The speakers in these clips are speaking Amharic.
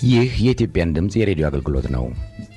ይህ የኢትዮጵያን ድምፅ የሬዲዮ አገልግሎት ነው።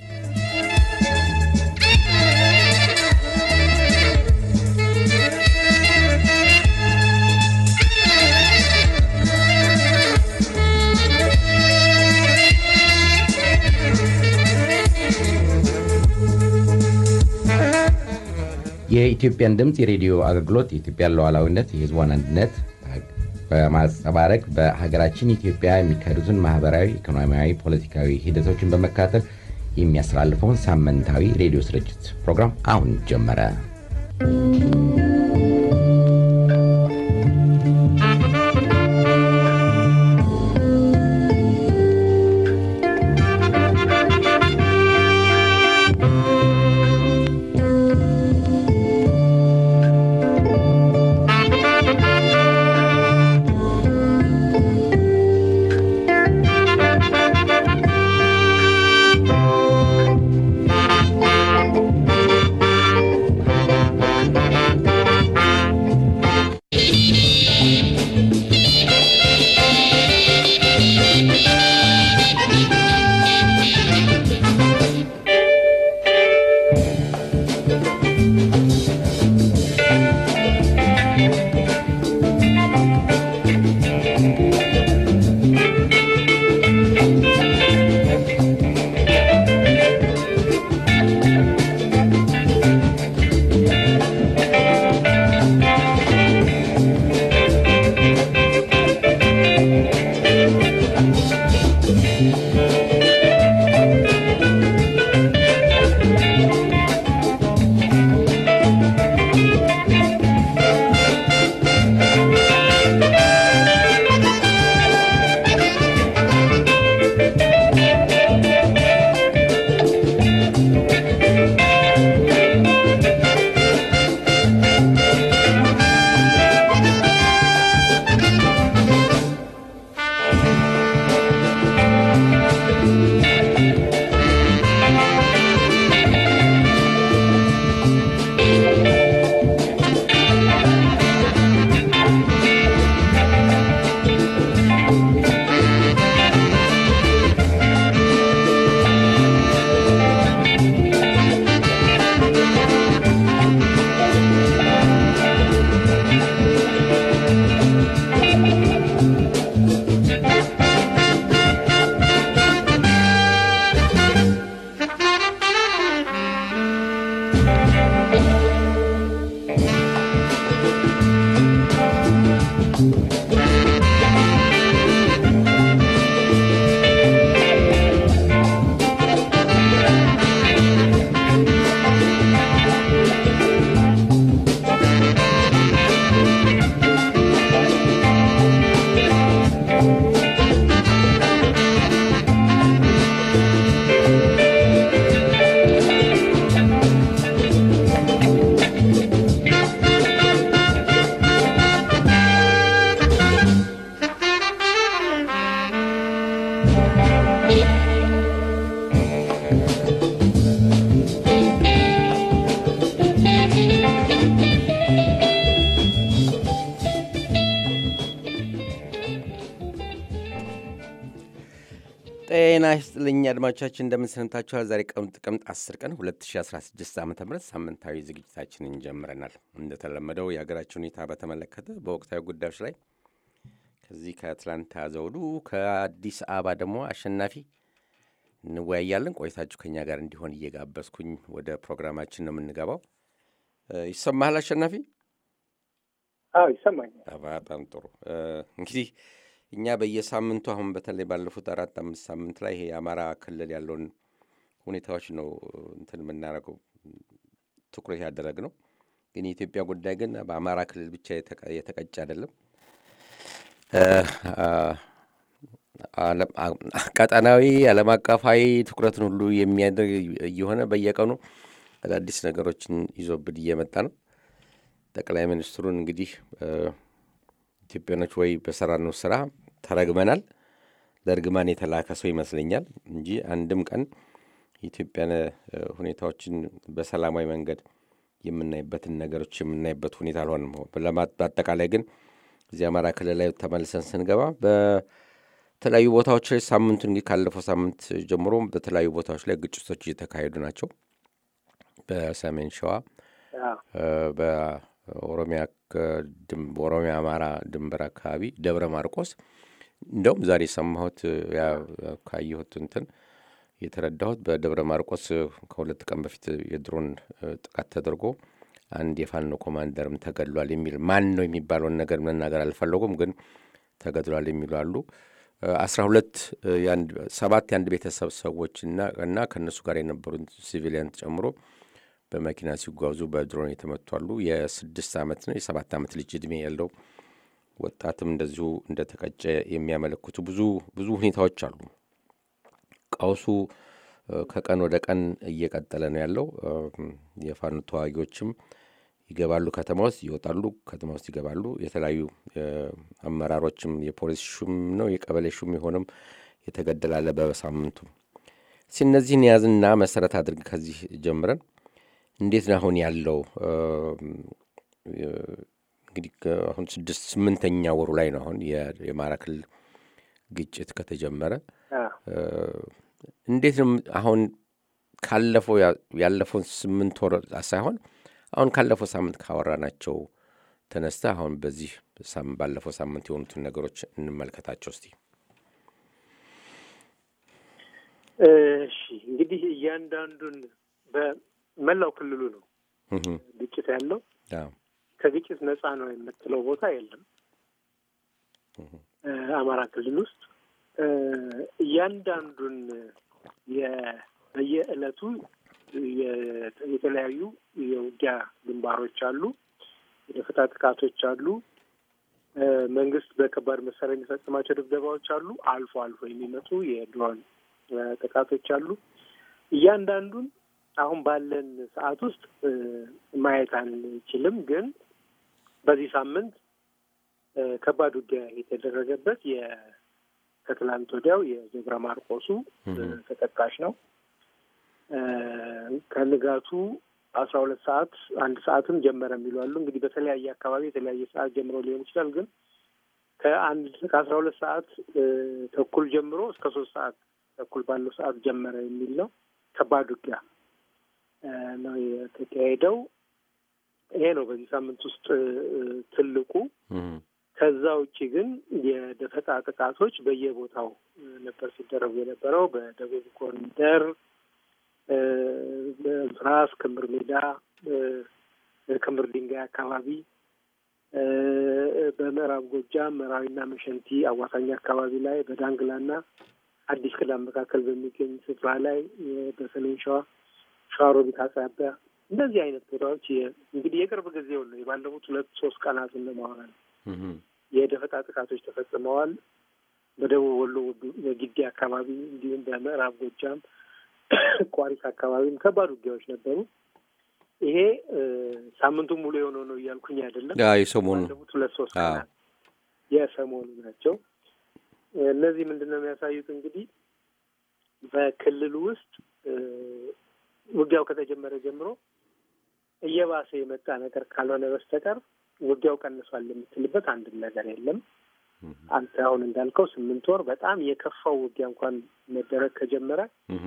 የኢትዮጵያን ድምፅ የሬዲዮ አገልግሎት የኢትዮጵያን ሉዓላዊነት፣ የሕዝቧን አንድነት በማንጸባረቅ በሀገራችን ኢትዮጵያ የሚካሄዱትን ማህበራዊ፣ ኢኮኖሚያዊ፣ ፖለቲካዊ ሂደቶችን በመከታተል የሚያስተላልፈውን ሳምንታዊ ሬዲዮ ስርጭት ፕሮግራም አሁን ጀመረ። ጤና ይስጥልኝ አድማጮቻችን፣ እንደምንሰንታችኋል። ዛሬ ቀኑ ጥቅምት 10 ቀን 2016 ዓ ም ሳምንታዊ ዝግጅታችንን ጀምረናል። እንደተለመደው የሀገራችን ሁኔታ በተመለከተ በወቅታዊ ጉዳዮች ላይ ከዚህ ከአትላንታ ዘውዱ፣ ከአዲስ አበባ ደግሞ አሸናፊ እንወያያለን። ቆይታችሁ ከኛ ጋር እንዲሆን እየጋበዝኩኝ ወደ ፕሮግራማችን ነው የምንገባው። ይሰማሃል አሸናፊ? አዎ ይሰማኛል። በጣም ጥሩ እንግዲህ እኛ በየሳምንቱ አሁን በተለይ ባለፉት አራት አምስት ሳምንት ላይ ይሄ የአማራ ክልል ያለውን ሁኔታዎች ነው እንትን የምናደርገው ትኩረት ያደረግ ነው። ግን የኢትዮጵያ ጉዳይ ግን በአማራ ክልል ብቻ የተቀጨ አይደለም። ቀጠናዊ፣ ዓለም አቀፋዊ ትኩረትን ሁሉ የሚያደርግ እየሆነ በየቀኑ አዳዲስ ነገሮችን ይዞብን እየመጣ ነው። ጠቅላይ ሚኒስትሩን እንግዲህ ኢትዮጵያኖች ወይ በሰራነው ስራ ተረግመናል፣ ለእርግማን የተላከ ሰው ይመስለኛል እንጂ አንድም ቀን የኢትዮጵያን ሁኔታዎችን በሰላማዊ መንገድ የምናይበትን ነገሮች የምናይበት ሁኔታ አልሆንም። በአጠቃላይ ግን እዚህ አማራ ክልል ላይ ተመልሰን ስንገባ በተለያዩ ቦታዎች ላይ ሳምንቱ እንግዲህ ካለፈው ሳምንት ጀምሮ በተለያዩ ቦታዎች ላይ ግጭቶች እየተካሄዱ ናቸው። በሰሜን ሸዋ፣ በኦሮሚያ በኦሮሚያ አማራ ድንበር አካባቢ ደብረ ማርቆስ እንደውም ዛሬ የሰማሁት ካየሁት እንትን የተረዳሁት በደብረ ማርቆስ ከሁለት ቀን በፊት የድሮን ጥቃት ተደርጎ አንድ የፋኖ ኮማንደርም ተገድሏል የሚል ማን ነው የሚባለውን ነገር መናገር አልፈለጉም፣ ግን ተገድሏል የሚሉ አሉ። አስራ ሁለት ሰባት የአንድ ቤተሰብ ሰዎች እና ከእነሱ ጋር የነበሩት ሲቪሊያን ጨምሮ በመኪና ሲጓዙ በድሮን የተመቱ አሉ። የስድስት ዓመት ነው የሰባት ዓመት ልጅ ዕድሜ ያለው ወጣትም እንደዚሁ እንደተቀጨ የሚያመለክቱ ብዙ ብዙ ሁኔታዎች አሉ። ቀውሱ ከቀን ወደ ቀን እየቀጠለ ነው ያለው። የፋኖ ተዋጊዎችም ይገባሉ ከተማ ውስጥ ይወጣሉ፣ ከተማ ውስጥ ይገባሉ። የተለያዩ አመራሮችም የፖሊስ ሹም ነው የቀበሌ ሹም የሆነም የተገደላለ በሳምንቱ። እስኪ እነዚህን የያዝና መሰረት አድርግ ከዚህ ጀምረን እንዴት ነው አሁን ያለው እንግዲህ አሁን ስድስት ስምንተኛ ወሩ ላይ ነው አሁን የአማራ ክልል ግጭት ከተጀመረ እንዴት ነው አሁን ካለፈው ያለፈውን ስምንት ወር ሳይሆን አሁን ካለፈው ሳምንት ካወራናቸው ተነስተ አሁን በዚህ ባለፈው ሳምንት የሆኑትን ነገሮች እንመልከታቸው እስቲ። እሺ እንግዲህ እያንዳንዱን በመላው ክልሉ ነው ግጭት ያለው። ከግጭት ነፃ ነው የምትለው ቦታ የለም አማራ ክልል ውስጥ እያንዳንዱን በየዕለቱ የተለያዩ የውጊያ ግንባሮች አሉ፣ የደፈጣ ጥቃቶች አሉ፣ መንግስት በከባድ መሳሪያ የሚፈጽማቸው ድብደባዎች አሉ፣ አልፎ አልፎ የሚመጡ የድሮን ጥቃቶች አሉ። እያንዳንዱን አሁን ባለን ሰዓት ውስጥ ማየት አንችልም፣ ግን በዚህ ሳምንት ከባድ ውጊያ የተደረገበት ከትላንት ወዲያው የዘብረ ማርቆሱ ተጠቃሽ ነው። ከንጋቱ አስራ ሁለት ሰዓት አንድ ሰዓትም ጀመረ የሚሉ አሉ። እንግዲህ በተለያየ አካባቢ የተለያየ ሰዓት ጀምሮ ሊሆን ይችላል። ግን ከአንድ ከአስራ ሁለት ሰዓት ተኩል ጀምሮ እስከ ሶስት ሰዓት ተኩል ባለው ሰዓት ጀመረ የሚል ነው። ከባድ ውጊያ ነው የተካሄደው። ይሄ ነው በዚህ ሳምንት ውስጥ ትልቁ። ከዛ ውጭ ግን የደፈጣ ጥቃቶች በየቦታው ነበር ሲደረጉ የነበረው። በደቡብ ጎንደር፣ በራስ ክምር ሜዳ፣ ክምር ድንጋይ አካባቢ፣ በምዕራብ ጎጃም መራዊና መሸንቲ አዋሳኝ አካባቢ ላይ፣ በዳንግላና አዲስ ቅዳም መካከል በሚገኝ ስፍራ ላይ፣ በሰሜን ሸዋ ሸዋሮቢት አቅራቢያ እንደዚህ አይነት ቦታዎች እንግዲህ የቅርብ ጊዜውን ነው የባለፉት ሁለት ሶስት ቀናትን ለማወራ ነው። የደፈጣ ጥቃቶች ተፈጽመዋል። በደቡብ ወሎ በጊዴ አካባቢ እንዲሁም በምዕራብ ጎጃም ቋሪት አካባቢም ከባድ ውጊያዎች ነበሩ። ይሄ ሳምንቱን ሙሉ የሆነው ነው እያልኩኝ አይደለም። የሰሞኑ ባለፉት ሁለት ሶስት ቀናት የሰሞኑ ናቸው። እነዚህ ምንድን ነው የሚያሳዩት? እንግዲህ በክልሉ ውስጥ ውጊያው ከተጀመረ ጀምሮ እየባሰ የመጣ ነገር ካልሆነ በስተቀር ውጊያው ቀንሷል የምትልበት አንድም ነገር የለም። አንተ አሁን እንዳልከው ስምንት ወር በጣም የከፋው ውጊያ እንኳን መደረግ ከጀመረ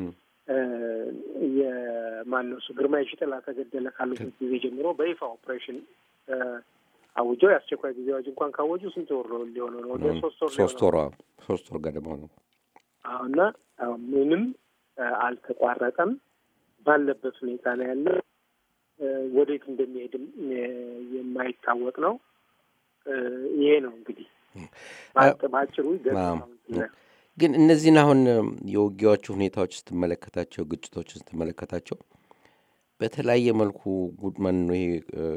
የማነው እሱ ግርማ የሺጥላ ተገደለ ካሉበት ጊዜ ጀምሮ በይፋ ኦፕሬሽን አውጀው የአስቸኳይ ጊዜ አዋጅ እንኳን ካወጁ ስንት ወር ሊሆነ ነው? ወደ ሶስት ወር ሶስት ወር ሶስት ወር ገደማ ነው። እና ምንም አልተቋረጠም ባለበት ሁኔታ ነው ያለ። ወዴት እንደሚሄድም የማይታወቅ ነው። ይሄ ነው እንግዲህ በአጭሩ ግን እነዚህን አሁን የውጊያዎቹ ሁኔታዎች ስትመለከታቸው፣ ግጭቶች ስትመለከታቸው በተለያየ መልኩ ጉድመን ነው ይሄ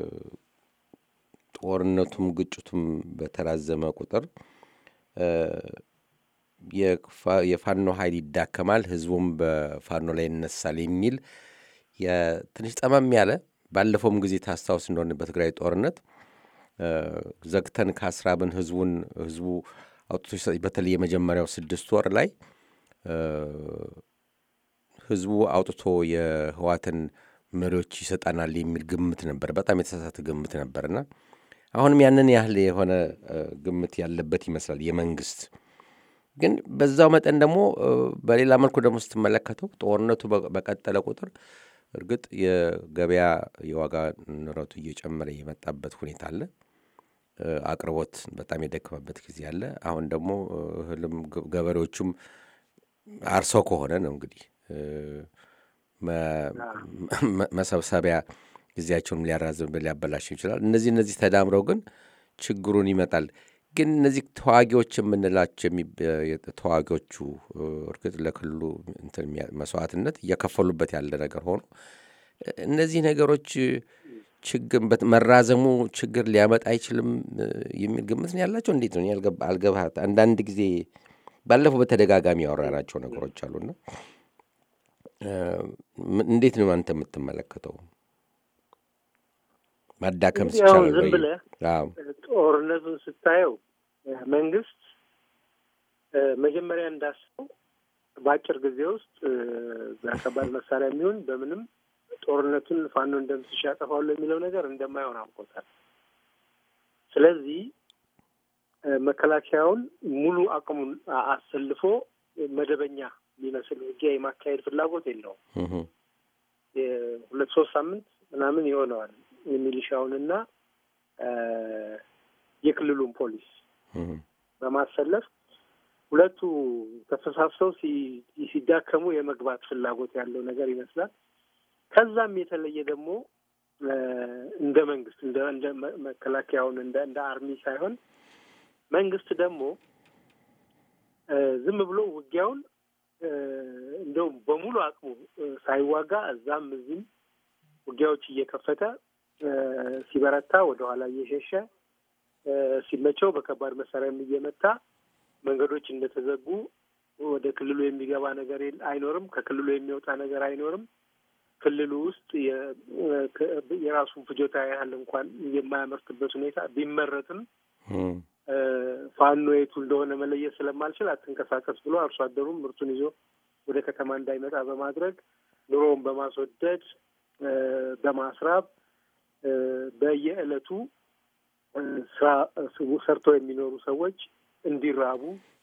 ጦርነቱም ግጭቱም በተራዘመ ቁጥር የፋኖ ኃይል ይዳከማል፣ ህዝቡም በፋኖ ላይ ይነሳል የሚል ትንሽ ጠመም ያለ ባለፈውም ጊዜ ታስታውስ እንደሆነ በትግራይ ጦርነት ዘግተን ካስራብን ህዝቡን ህዝቡ አውጥቶ በተለይ የመጀመሪያው ስድስት ወር ላይ ህዝቡ አውጥቶ የህዋትን መሪዎች ይሰጠናል የሚል ግምት ነበር። በጣም የተሳሳተ ግምት ነበርና አሁንም ያንን ያህል የሆነ ግምት ያለበት ይመስላል የመንግስት ግን በዛው መጠን ደግሞ በሌላ መልኩ ደግሞ ስትመለከተው ጦርነቱ በቀጠለ ቁጥር እርግጥ የገበያ የዋጋ ንረቱ እየጨመረ የመጣበት ሁኔታ አለ። አቅርቦት በጣም የደከመበት ጊዜ አለ። አሁን ደግሞ እህልም ገበሬዎቹም አርሰው ከሆነ ነው እንግዲህ መሰብሰቢያ ጊዜያቸውን ሊያራዝም ሊያበላሽ ይችላል። እነዚህ እነዚህ ተዳምረው ግን ችግሩን ይመጣል። ግን እነዚህ ተዋጊዎች የምንላቸው ተዋጊዎቹ እርግጥ ለክልሉ መስዋዕትነት እየከፈሉበት ያለ ነገር ሆኖ እነዚህ ነገሮች ችግር መራዘሙ ችግር ሊያመጣ አይችልም የሚል ግምት ነው ያላቸው። እንዴት ነው አልገባህ? አንዳንድ ጊዜ ባለፈው በተደጋጋሚ ያወራናቸው ነገሮች አሉና እንዴት ነው አንተ የምትመለከተው? ማዳከም ሲቻል ዝም ብለህ ጦርነቱን ስታየው መንግስት መጀመሪያ እንዳስበው በአጭር ጊዜ ውስጥ በከባድ መሳሪያ የሚሆን በምንም ጦርነቱን ፋኖ እንደምስሽ ያጠፋሉ የሚለው ነገር እንደማይሆን አውቆታል። ስለዚህ መከላከያውን ሙሉ አቅሙን አሰልፎ መደበኛ የሚመስል ውጊያ የማካሄድ ፍላጎት የለውም። ሁለት ሶስት ሳምንት ምናምን ይሆነዋል የሚሊሻውንና የክልሉን ፖሊስ በማሰለፍ ሁለቱ ተፈሳሰው ሲዳከሙ የመግባት ፍላጎት ያለው ነገር ይመስላል። ከዛም የተለየ ደግሞ እንደ መንግስት እንደ እንደ መከላከያውን እንደ እንደ አርሚ ሳይሆን መንግስት ደግሞ ዝም ብሎ ውጊያውን እንደውም በሙሉ አቅሙ ሳይዋጋ እዛም እዚህም ውጊያዎች እየከፈተ ሲበረታ ወደኋላ እየሸሸ ሲመቸው በከባድ መሳሪያም እየመታ መንገዶች እንደተዘጉ ወደ ክልሉ የሚገባ ነገር አይኖርም። ከክልሉ የሚወጣ ነገር አይኖርም። ክልሉ ውስጥ የራሱን ፍጆታ ያህል እንኳን የማያመርትበት ሁኔታ ቢመረትም ፋኖ የቱ እንደሆነ መለየት ስለማልችል አትንቀሳቀስ ብሎ አርሶ አደሩም ምርቱን ይዞ ወደ ከተማ እንዳይመጣ በማድረግ ኑሮውን በማስወደድ በማስራብ በየዕለቱ ስራ ሰርተው የሚኖሩ ሰዎች እንዲራቡ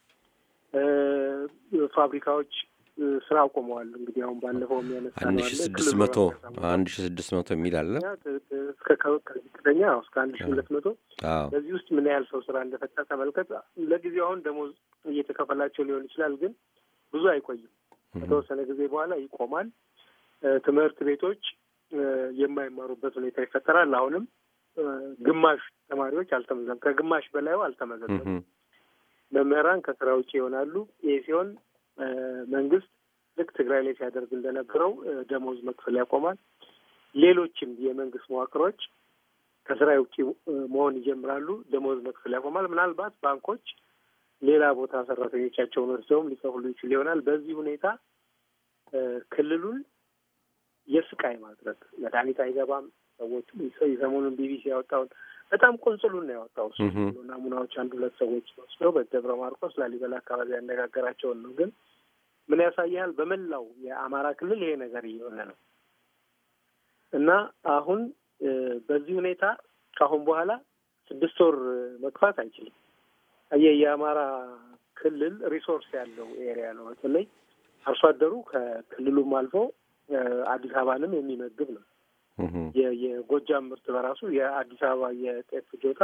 ፋብሪካዎች ስራ አቆመዋል። እንግዲህ አሁን ባለፈው የሚያነሳ አንድ ሺ ስድስት መቶ አንድ ሺ ስድስት መቶ የሚል አለ እስከ ከፍተኛ እስከ አንድ ሺ ሁለት መቶ በዚህ ውስጥ ምን ያህል ሰው ስራ እንደፈጣ ተመልከት። ለጊዜው አሁን ደሞዝ እየተከፈላቸው ሊሆን ይችላል፣ ግን ብዙ አይቆይም። ከተወሰነ ጊዜ በኋላ ይቆማል። ትምህርት ቤቶች የማይማሩበት ሁኔታ ይፈጠራል። አሁንም ግማሽ ተማሪዎች አልተመዘገቡም፣ ከግማሽ በላዩ አልተመዘገቡም። መምህራን ከስራ ውጭ ይሆናሉ። ይህ ሲሆን መንግስት ልክ ትግራይ ላይ ሲያደርግ እንደነበረው ደሞዝ መክፈል ያቆማል። ሌሎችም የመንግስት መዋቅሮች ከስራ ውጭ መሆን ይጀምራሉ። ደሞዝ መክፈል ያቆማል። ምናልባት ባንኮች ሌላ ቦታ ሰራተኞቻቸውን ወስደውም ሊከፍሉ ይችል ይሆናል። በዚህ ሁኔታ ክልሉን የስቃይ ማድረግ መድኃኒት አይገባም። ሰዎች የሰሞኑን ቢቢሲ ያወጣውን በጣም ቁንጽሉን ነው ያወጣው። እሱ ናሙናዎች አንድ ሁለት ሰዎች ወስደው በደብረ ማርቆስ ላሊበላ አካባቢ ያነጋገራቸውን ነው። ግን ምን ያሳያል? በመላው የአማራ ክልል ይሄ ነገር እየሆነ ነው እና አሁን በዚህ ሁኔታ ከአሁን በኋላ ስድስት ወር መግፋት አይችልም። አየህ የአማራ ክልል ሪሶርስ ያለው ኤሪያ ነው። በተለይ አርሶ አደሩ ከክልሉም አልፎ አዲስ አበባንም የሚመግብ ነው። የጎጃም ምርት በራሱ የአዲስ አበባ የጤፍ ፍጆታ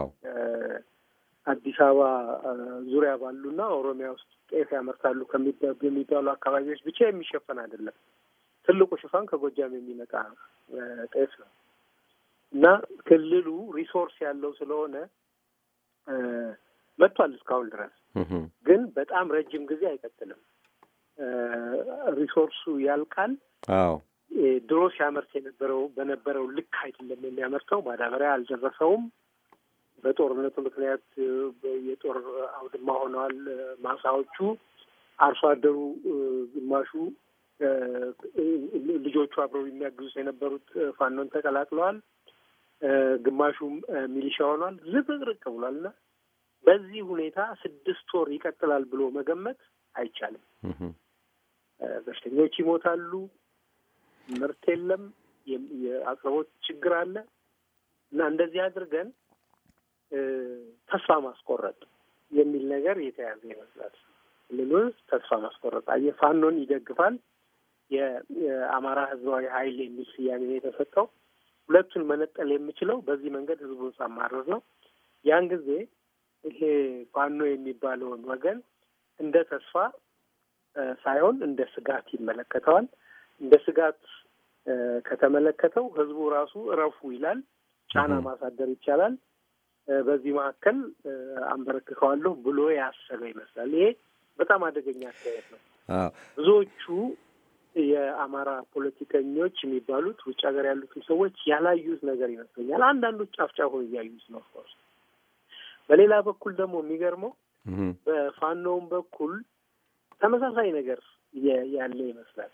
አዲስ አበባ ዙሪያ ባሉና ኦሮሚያ ውስጥ ጤፍ ያመርታሉ ከሚባሉ አካባቢዎች ብቻ የሚሸፈን አይደለም። ትልቁ ሽፋን ከጎጃም የሚመጣ ጤፍ ነው እና ክልሉ ሪሶርስ ያለው ስለሆነ መጥቷል እስካሁን ድረስ ግን በጣም ረጅም ጊዜ አይቀጥልም። ሪሶርሱ ያልቃል። አዎ ድሮ ሲያመርት የነበረው በነበረው ልክ አይደለም የሚያመርተው። ማዳበሪያ አልደረሰውም። በጦርነቱ ምክንያት የጦር አውድማ ሆነዋል ማሳዎቹ። አርሶ አደሩ ግማሹ ልጆቹ አብረው የሚያግዙት የነበሩት ፋኖን ተቀላቅለዋል። ግማሹም ሚሊሻ ሆኗል። ዝብርቅ ብሏል እና በዚህ ሁኔታ ስድስት ወር ይቀጥላል ብሎ መገመት አይቻልም። በሽተኞች ይሞታሉ። ምርት የለም። የአቅርቦት ችግር አለ እና እንደዚህ አድርገን ተስፋ ማስቆረጥ የሚል ነገር የተያዘ ይመስላል። ክልል ውስጥ ተስፋ ማስቆረጥ አየህ፣ ፋኖን ይደግፋል። የአማራ ህዝባዊ ኃይል የሚል ስያሜ የተሰጠው ሁለቱን መነጠል የምችለው በዚህ መንገድ ህዝቡን ሳማረር ነው። ያን ጊዜ ይሄ ፋኖ የሚባለውን ወገን እንደ ተስፋ ሳይሆን እንደ ስጋት ይመለከተዋል። እንደ ስጋት ከተመለከተው ህዝቡ ራሱ እረፉ ይላል። ጫና ማሳደር ይቻላል። በዚህ መካከል አንበረክከዋለሁ ብሎ ያሰበ ይመስላል። ይሄ በጣም አደገኛ አስተያየት ነው። ብዙዎቹ የአማራ ፖለቲከኞች የሚባሉት ውጭ ሀገር ያሉትን ሰዎች ያላዩት ነገር ይመስለኛል። አንዳንዶች ጫፍጫፉን እያዩት ነው። ኦፍኮርስ በሌላ በኩል ደግሞ የሚገርመው በፋኖውም በኩል ተመሳሳይ ነገር ያለ ይመስላል።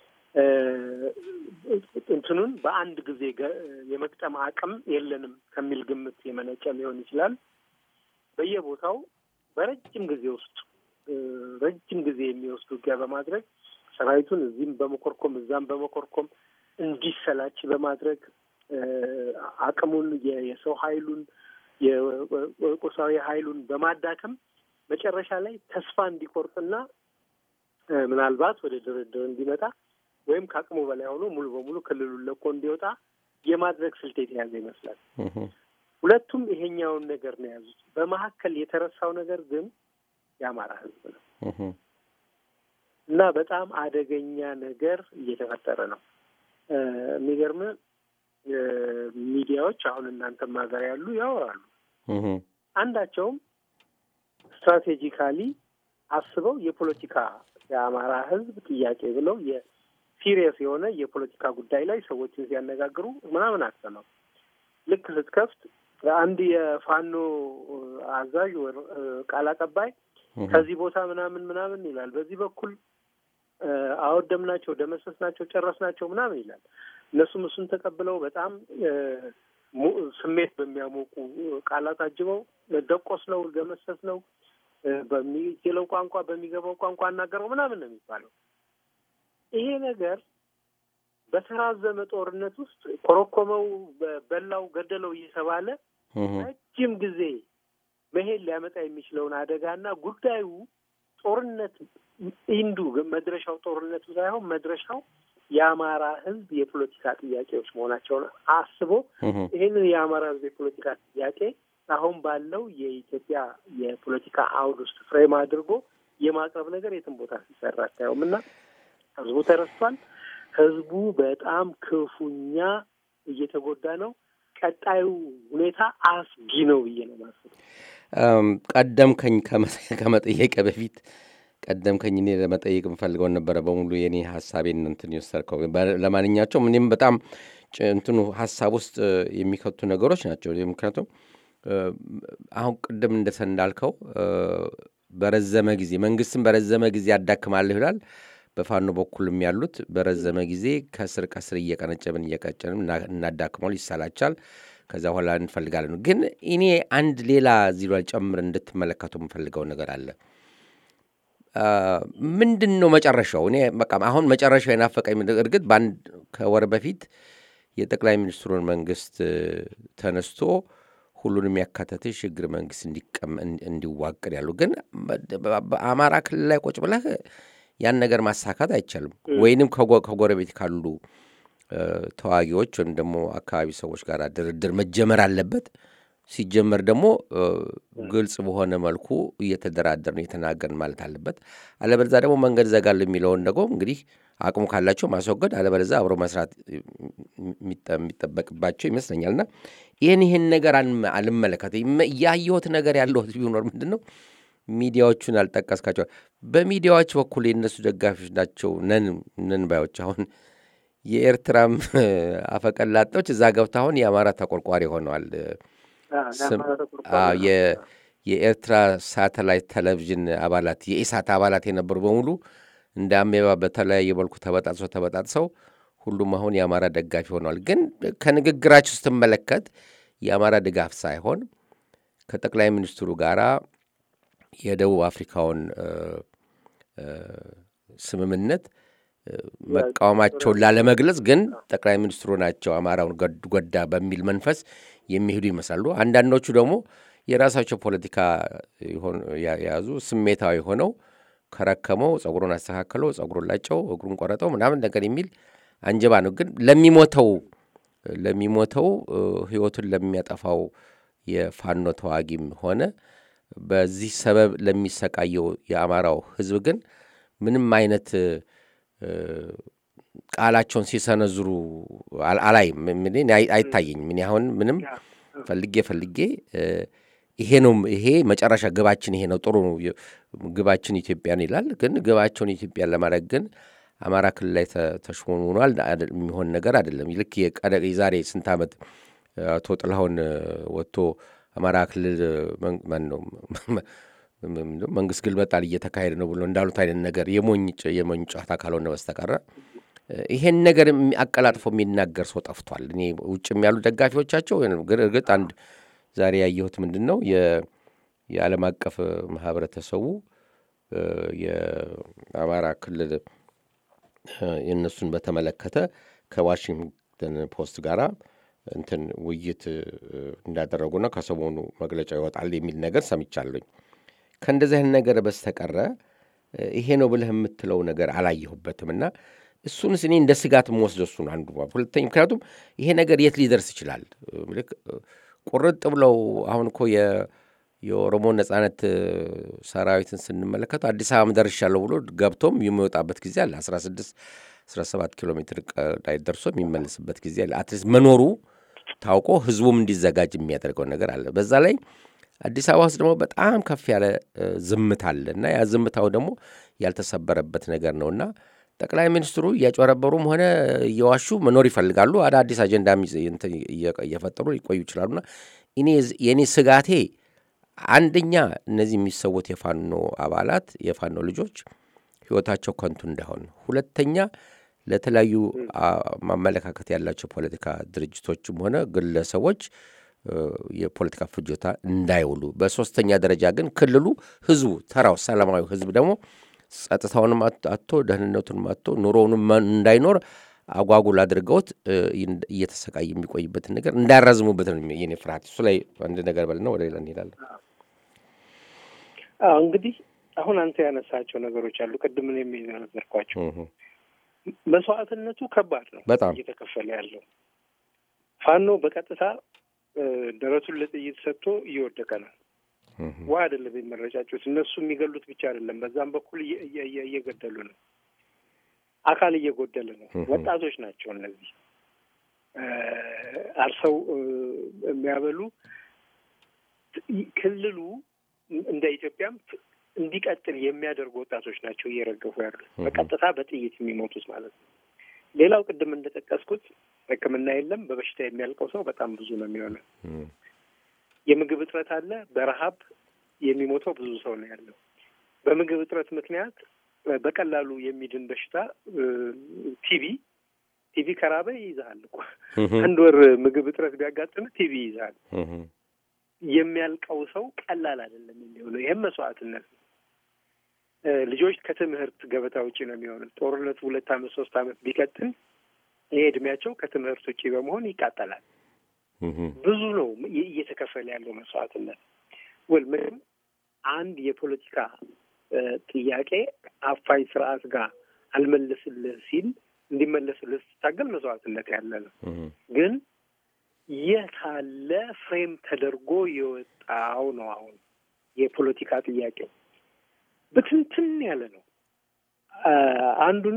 እንትኑን በአንድ ጊዜ የመቅጠም አቅም የለንም ከሚል ግምት የመነጨ ሊሆን ይችላል። በየቦታው በረጅም ጊዜ ውስጥ ረጅም ጊዜ የሚወስድ ውጊያ በማድረግ ሰራዊቱን እዚህም በመኮርኮም እዛም በመኮርኮም እንዲሰላች በማድረግ አቅሙን የሰው ኃይሉን የቁሳዊ ኃይሉን በማዳከም መጨረሻ ላይ ተስፋ እንዲቆርጥና ምናልባት ወደ ድርድር እንዲመጣ ወይም ከአቅሙ በላይ ሆኖ ሙሉ በሙሉ ክልሉን ለቆ እንዲወጣ የማድረግ ስልት የተያዘ ይመስላል። ሁለቱም ይሄኛውን ነገር ነው የያዙት። በመካከል የተረሳው ነገር ግን የአማራ ሕዝብ ነው እና በጣም አደገኛ ነገር እየተፈጠረ ነው። የሚገርም ሚዲያዎች አሁን እናንተም ሀገር ያሉ ያወራሉ። አንዳቸውም ስትራቴጂካሊ አስበው የፖለቲካ የአማራ ሕዝብ ጥያቄ ብለው የሲሪየስ የሆነ የፖለቲካ ጉዳይ ላይ ሰዎችን ሲያነጋግሩ ምናምን አሰማው። ልክ ስትከፍት አንድ የፋኖ አዛዥ ቃል አቀባይ ከዚህ ቦታ ምናምን ምናምን ይላል፣ በዚህ በኩል አወደምናቸው፣ ደመሰስናቸው፣ ጨረስናቸው ምናምን ይላል። እነሱም እሱን ተቀብለው በጣም ስሜት በሚያሞቁ ቃላት አጅበው ደቆስ ነው፣ ደመሰስ ነው፣ በሚችለው ቋንቋ በሚገባው ቋንቋ አናገረው ምናምን ነው የሚባለው። ይሄ ነገር በተራዘመ ጦርነት ውስጥ ኮረኮመው፣ በላው፣ ገደለው እየተባለ ረጅም ጊዜ መሄድ ሊያመጣ የሚችለውን አደጋና ጉዳዩ ጦርነት ኢንዱ መድረሻው ጦርነቱ ሳይሆን መድረሻው የአማራ ሕዝብ የፖለቲካ ጥያቄዎች መሆናቸውን አስቦ ይህንን የአማራ ሕዝብ የፖለቲካ ጥያቄ አሁን ባለው የኢትዮጵያ የፖለቲካ አውድ ውስጥ ፍሬም አድርጎ የማቅረብ ነገር የትም ቦታ ሲሰራ አታየውም እና ሕዝቡ ተረስቷል። ሕዝቡ በጣም ክፉኛ እየተጎዳ ነው። ቀጣዩ ሁኔታ አስጊ ነው ብዬ ነው ማስበው። ቀደምከኝ ከመጠየቀ በፊት ቀደምከኝ እኔ ለመጠየቅ የምፈልገውን ነበረ በሙሉ የኔ ሀሳቤን እንትን የወሰድከው። ለማንኛቸውም እኔም በጣም እንትኑ ሀሳብ ውስጥ የሚከቱ ነገሮች ናቸው። ምክንያቱም አሁን ቅድም እንደሰ እንዳልከው በረዘመ ጊዜ መንግስትን በረዘመ ጊዜ ያዳክማለሁ ይላል። በፋኖ በኩልም ያሉት በረዘመ ጊዜ ከስር ከስር እየቀነጨብን እየቀጨንም እናዳክመዋል፣ ይሰላቻል። ከዛ በኋላ እንፈልጋለን። ግን እኔ አንድ ሌላ እዚህ ላይ ጨምር እንድትመለከቱ የምፈልገው ነገር አለ። ምንድን ነው መጨረሻው? እኔ በቃ አሁን መጨረሻው የናፈቀኝ እርግጥ በአንድ ከወር በፊት የጠቅላይ ሚኒስትሩን መንግስት ተነስቶ ሁሉንም ያካተተ ሽግግር መንግስት እንዲዋቅር ያሉ ግን በአማራ ክልል ላይ ቁጭ ብለህ ያን ነገር ማሳካት አይቻልም። ወይንም ከጎረቤት ካሉ ተዋጊዎች ወይም ደግሞ አካባቢ ሰዎች ጋር ድርድር መጀመር አለበት። ሲጀመር ደግሞ ግልጽ በሆነ መልኩ እየተደራደርን እየተናገርን ማለት አለበት። አለበለዛ ደግሞ መንገድ ዘጋል የሚለውን ደግሞ እንግዲህ አቅሙ ካላቸው ማስወገድ፣ አለበለዛ አብሮ መስራት የሚጠበቅባቸው ይመስለኛል። እና ይህን ይህን ነገር አልመለከት ያየሁት ነገር ያለሁት ቢኖር ምንድን ነው ሚዲያዎቹን አልጠቀስካቸው። በሚዲያዎች በኩል የእነሱ ደጋፊዎች ናቸው ነን ነን ባዮች አሁን የኤርትራም አፈቀላጦች እዛ ገብታ አሁን የአማራ ተቆርቋሪ ሆነዋል። የኤርትራ ሳተላይት ቴሌቪዥን አባላት የኢሳት አባላት የነበሩ በሙሉ እንደ አሜባ በተለያየ መልኩ ተበጣጥሶ ተበጣጥሰው ሁሉም አሁን የአማራ ደጋፊ ሆነዋል። ግን ከንግግራቸው ስትመለከት የአማራ ድጋፍ ሳይሆን ከጠቅላይ ሚኒስትሩ ጋር የደቡብ አፍሪካውን ስምምነት መቃወማቸውን ላለመግለጽ ግን ጠቅላይ ሚኒስትሩ ናቸው አማራውን ጎዳ በሚል መንፈስ የሚሄዱ ይመስላሉ። አንዳንዶቹ ደግሞ የራሳቸው ፖለቲካ የያዙ ስሜታዊ ሆነው ከረከመው ጸጉሩን አስተካከለው፣ ጸጉሩን ላጨው፣ እግሩን ቆረጠው ምናምን ነገር የሚል አንጀባ ነው። ግን ለሚሞተው ለሚሞተው ህይወቱን ለሚያጠፋው የፋኖ ተዋጊም ሆነ በዚህ ሰበብ ለሚሰቃየው የአማራው ህዝብ ግን ምንም አይነት ቃላቸውን ሲሰነዝሩ አላይም። አይታየኝም። ምን አሁን ምንም ፈልጌ ፈልጌ ይሄ ነው ይሄ መጨረሻ ግባችን ይሄ ነው ጥሩ ነው ግባችን ኢትዮጵያን ይላል። ግን ግባቸውን ኢትዮጵያን ለማድረግ ግን አማራ ክልል ላይ ተሽሞኗል የሚሆን ነገር አይደለም። ልክ የዛሬ ስንት ዓመት አቶ ጥላሁን ወጥቶ አማራ ክልል ነው መንግስት ግልበጣል እየተካሄደ ነው ብሎ እንዳሉት አይነት ነገር የሞኝ የሞኝ ጨዋታ ካልሆነ በስተቀረ ይሄን ነገር አቀላጥፎ የሚናገር ሰው ጠፍቷል። እኔ ውጭም ያሉ ደጋፊዎቻቸው እርግጥ አንድ ዛሬ ያየሁት ምንድን ነው የዓለም አቀፍ ማህበረተሰቡ የአማራ ክልል የእነሱን በተመለከተ ከዋሽንግተን ፖስት ጋር እንትን ውይይት እንዳደረጉና ከሰሞኑ መግለጫ ይወጣል የሚል ነገር ሰምቻለኝ። ከእንደዚህ አይነት ነገር በስተቀረ ይሄ ነው ብለህ የምትለው ነገር አላየሁበትም እና እሱንስ እኔ እንደ ስጋት የምወስደው እሱን አንዱ ሁለተኛ፣ ምክንያቱም ይሄ ነገር የት ሊደርስ ይችላል? ቁርጥ ብለው አሁን እኮ የኦሮሞ ነጻነት ሰራዊትን ስንመለከተው አዲስ አበባ ደርሻለሁ ብሎ ገብቶም የሚወጣበት ጊዜ አለ። 16 17 ኪሎ ሜትር ላይ ደርሶ የሚመለስበት ጊዜ አለ። አትሊስት መኖሩ ታውቆ ህዝቡም እንዲዘጋጅ የሚያደርገው ነገር አለ። በዛ ላይ አዲስ አበባ ውስጥ ደግሞ በጣም ከፍ ያለ ዝምታ አለ እና ያ ዝምታው ደግሞ ያልተሰበረበት ነገር ነውና ጠቅላይ ሚኒስትሩ እያጨረበሩም ሆነ እየዋሹ መኖር ይፈልጋሉ። አዳዲስ አጀንዳ እየፈጠሩ ሊቆዩ ይችላሉና እኔ የእኔ ስጋቴ አንደኛ እነዚህ የሚሰዉት የፋኖ አባላት የፋኖ ልጆች ህይወታቸው ከንቱ እንዳይሆን፣ ሁለተኛ ለተለያዩ ማመለካከት ያላቸው ፖለቲካ ድርጅቶችም ሆነ ግለሰቦች የፖለቲካ ፍጆታ እንዳይውሉ፣ በሶስተኛ ደረጃ ግን ክልሉ ህዝቡ ተራው ሰላማዊ ህዝብ ደግሞ ጸጥታውንም አጥቶ ደህንነቱንም አጥቶ ኑሮውንም እንዳይኖር አጓጉል አድርገውት እየተሰቃየ የሚቆይበትን ነገር እንዳያራዝሙበት ነው የኔ ፍርሃት። እሱ ላይ አንድ ነገር በልና ወደ ሌላ እንሄዳለን። እንግዲህ አሁን አንተ ያነሳቸው ነገሮች አሉ። ቅድም እኔም የዘረዘርኳቸው መስዋዕትነቱ ከባድ ነው በጣም እየተከፈለ ያለው ፋኖ በቀጥታ ደረቱን ለጥይት ሰጥቶ እየወደቀ ነው። ዋ አይደለም የሚመረጫጩት እነሱ የሚገሉት ብቻ አይደለም፣ በዛም በኩል እየገደሉ ነው። አካል እየጎደለ ነው። ወጣቶች ናቸው እነዚህ አርሰው የሚያበሉ ክልሉ እንደ ኢትዮጵያም እንዲቀጥል የሚያደርጉ ወጣቶች ናቸው እየረገፉ ያሉት በቀጥታ በጥይት የሚሞቱት ማለት ነው። ሌላው ቅድም እንደጠቀስኩት ሕክምና የለም። በበሽታ የሚያልቀው ሰው በጣም ብዙ ነው የሚሆነው። የምግብ እጥረት አለ። በረሀብ የሚሞተው ብዙ ሰው ነው ያለው። በምግብ እጥረት ምክንያት በቀላሉ የሚድን በሽታ ቲቪ ቲቪ ከራበ ይይዛል እኮ አንድ ወር ምግብ እጥረት ቢያጋጥም ቲቪ ይይዛል። የሚያልቀው ሰው ቀላል አይደለም የሚሆነው። ይህም መስዋዕትነት ነው። ልጆች ከትምህርት ገበታ ውጭ ነው የሚሆኑት። ጦርነቱ ሁለት አመት ሶስት አመት ቢቀጥል ይሄ እድሜያቸው ከትምህርት ውጭ በመሆን ይቃጠላል። ብዙ ነው እየተከፈለ ያለው መስዋዕትነት። ወል ምንም አንድ የፖለቲካ ጥያቄ አፋኝ ስርዓት ጋር አልመለስልህ ሲል እንዲመለስልህ ስታገል መስዋዕትነት ያለ ነው። ግን የታለ ፍሬም ተደርጎ የወጣው ነው። አሁን የፖለቲካ ጥያቄው ብትንትን ያለ ነው። አንዱን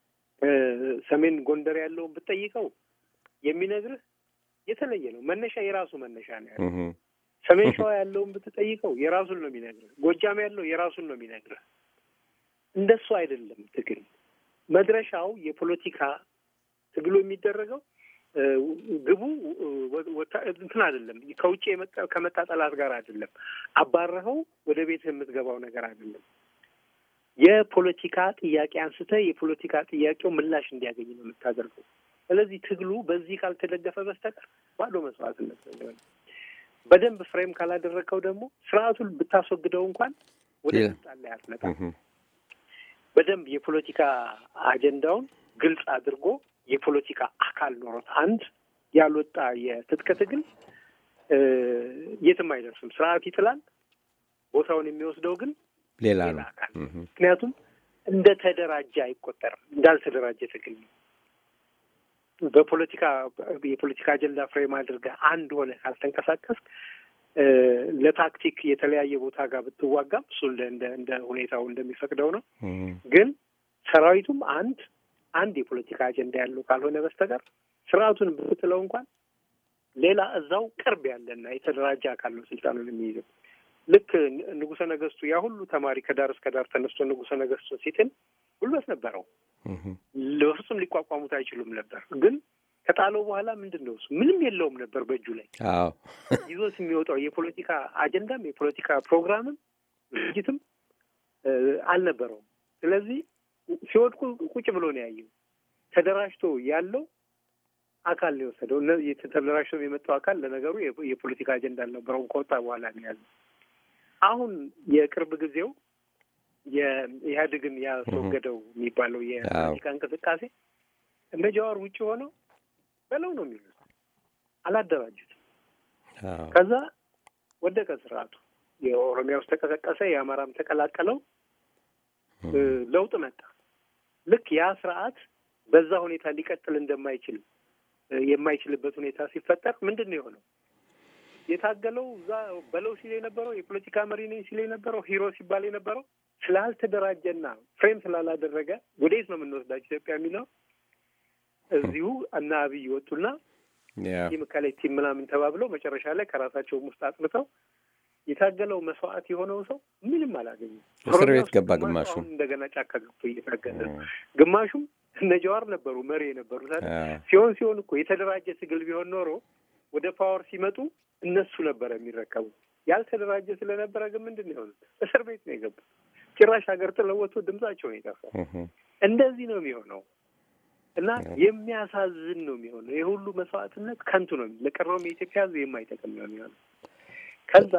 ሰሜን ጎንደር ያለውን ብትጠይቀው የሚነግርህ የተለየ ነው። መነሻ የራሱ መነሻ ነው ያለው። ሰሜን ሸዋ ያለውን ብትጠይቀው የራሱን ነው የሚነግርህ። ጎጃም ያለው የራሱን ነው የሚነግርህ። እንደሱ አይደለም ትግል። መድረሻው የፖለቲካ ትግሉ የሚደረገው ግቡ እንትን አይደለም። ከውጭ ከመጣ ጠላት ጋር አይደለም። አባረኸው ወደ ቤትህ የምትገባው ነገር አይደለም። የፖለቲካ ጥያቄ አንስተህ የፖለቲካ ጥያቄው ምላሽ እንዲያገኝ ነው የምታደርገው። ስለዚህ ትግሉ በዚህ ካልተደገፈ በስተቀር ባዶ መስዋዕትነት ነው የሚሆነው። በደንብ ፍሬም ካላደረግከው ደግሞ ስርዓቱን ብታስወግደው እንኳን ወደ ስልጣን ላይ አትመጣም። በደንብ የፖለቲካ አጀንዳውን ግልጽ አድርጎ የፖለቲካ አካል ኖሮት አንድ ያልወጣ የትጥቅ ትግል የትም አይደርስም። ስርዓት ይጥላል። ቦታውን የሚወስደው ግን ሌላ ሌላ ነው። አካል እህ፣ ምክንያቱም እንደ ተደራጀ አይቆጠርም፣ እንዳልተደራጀ ትግል ነው። በፖለቲካ የፖለቲካ አጀንዳ ፍሬም አድርገህ አንድ ሆነ ካልተንቀሳቀስ ለታክቲክ የተለያየ ቦታ ጋር ብትዋጋም እሱ እንደ እንደ እንደ ሁኔታው እንደሚፈቅደው ነው። እህ፣ ግን ሰራዊቱም አንድ አንድ የፖለቲካ አጀንዳ ያለው ካልሆነ በስተቀር ስርዓቱን ብትለው እንኳን ሌላ እዛው ቅርብ ያለና የተደራጀ አካል ነው ስልጣኑን የሚይዘው። ልክ ንጉሰ ነገስቱ ያ ሁሉ ተማሪ ከዳር እስከ ዳር ተነስቶ ንጉሰ ነገስቱን ሲጥል ጉልበት ነበረው። እህ፣ ለፍጹም ሊቋቋሙት አይችሉም ነበር። ግን ከጣለው በኋላ ምንድን ነው እሱ ምንም የለውም ነበር በእጁ ላይ አዎ ይዞት የሚወጣው የፖለቲካ አጀንዳም የፖለቲካ ፕሮግራምም ድርጅትም እ አልነበረውም። ስለዚህ ሲወድቁ ቁጭ ብሎ ነው ያየው። ተደራጅቶ ያለው አካል ነው የወሰደው። እነ ተደራጅቶ የመጣው አካል ለነገሩ የፖ- የፖለቲካ አጀንዳ አልነበረውም። ከወጣ በኋላ ነው ያለው። አሁን የቅርብ ጊዜው የኢህአዴግን ያስወገደው የሚባለው የፖለቲካ እንቅስቃሴ እነ ጀዋር ውጭ ሆነው በለው ነው የሚሉት። አላደራጁትም። አዎ ከዛ ወደቀ ስርዓቱ። የኦሮሚያ ውስጥ ተቀሰቀሰ፣ የአማራም ተቀላቀለው፣ እ ለውጥ መጣ። ልክ ያ ስርዓት በዛ ሁኔታ ሊቀጥል እንደማይችል እ የማይችልበት ሁኔታ ሲፈጠር ምንድን ነው የሆነው? የታገለው እዛ በለው ሲል የነበረው የፖለቲካ መሪ ነኝ ሲል የነበረው ሂሮ ሲባል የነበረው ስላልተደራጀና ፍሬም ስላላደረገ ወዴት ነው የምንወስዳቸው ኢትዮጵያ የሚለው እዚሁ እና አብይ ወጡና ያ ቲም ከላይ ቲም ምናምን ተባብለው መጨረሻ ላይ ከራሳቸውም ውስጥ አጥንተው የታገለው መስዋዕት የሆነው ሰው ምንም አላገኘም። እስር ቤት ኦሮሚያ ውስጥ ገባ ግማሹ ግማሹ። አሁን እንደገና ጫካ ገብቶ እየታገለ ነው። ግማሹም እነ ጀዋር ነበሩ መሪ የነበሩት አይደል? አዎ ሲሆን ሲሆን እኮ የተደራጀ ትግል ቢሆን ኖሮ ወደ ፓወር ሲመጡ እነሱ ነበረ የሚረከቡ። ያልተደራጀ ስለነበረ ግን ምንድን ነው የሆኑት? እስር ቤት ነው የገቡት። ጭራሽ ሀገር ጥለው ወጥቶ ድምጻቸው ነው የጠፋው። እህ፣ እንደዚህ ነው የሚሆነው እና የሚያሳዝን ነው የሚሆነው። ይህ ሁሉ መስዋዕትነት ከንቱ ነው፣ ለቀረውም የኢትዮጵያ ሕዝብ የማይጠቅም ነው የሚሆነው። ከዛ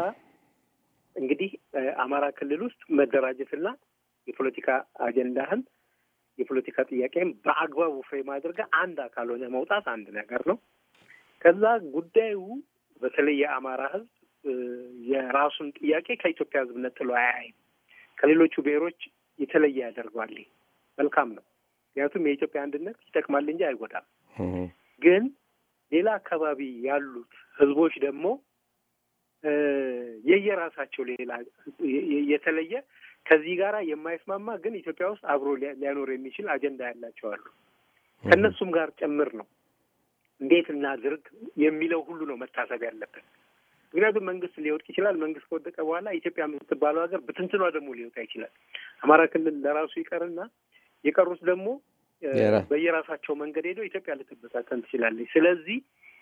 እንግዲህ እ አማራ ክልል ውስጥ መደራጀትና የፖለቲካ አጀንዳህን የፖለቲካ ጥያቄም በአግባቡ ፍሬም አድርገህ አንድ አካል ሆነ መውጣት አንድ ነገር ነው። ከዛ ጉዳዩ በተለይ የአማራ ሕዝብ እ የራሱን ጥያቄ ከኢትዮጵያ ሕዝብ ነጥሎ አያይም። ከሌሎቹ ብሔሮች የተለየ ያደርገዋል። ይህ መልካም ነው። ምክንያቱም የኢትዮጵያ አንድነት ይጠቅማል እንጂ አይጎዳም። እህ፣ ግን ሌላ አካባቢ ያሉት ህዝቦች ደግሞ እ የየራሳቸው ሌላ የ- የ- የተለየ ከዚህ ጋራ የማይስማማ ግን ኢትዮጵያ ውስጥ አብሮ ሊያ- ሊያኖር የሚችል አጀንዳ ያላቸው አሉ። ከእነሱም ጋር ጭምር ነው እንዴት እናድርግ የሚለው ሁሉ ነው መታሰብ ያለበት። ምክንያቱም መንግስት ሊወድቅ ይችላል። መንግስት ከወደቀ በኋላ ኢትዮጵያ የምትባለው ሀገር ብትንትኗ ደግሞ ሊወጣ ይችላል። አማራ ክልል ለራሱ ይቀርና የቀሩት ደግሞ እ የራ- በየራሳቸው መንገድ ሄደው ኢትዮጵያ ልትበታተን ትችላለች። ስለዚህ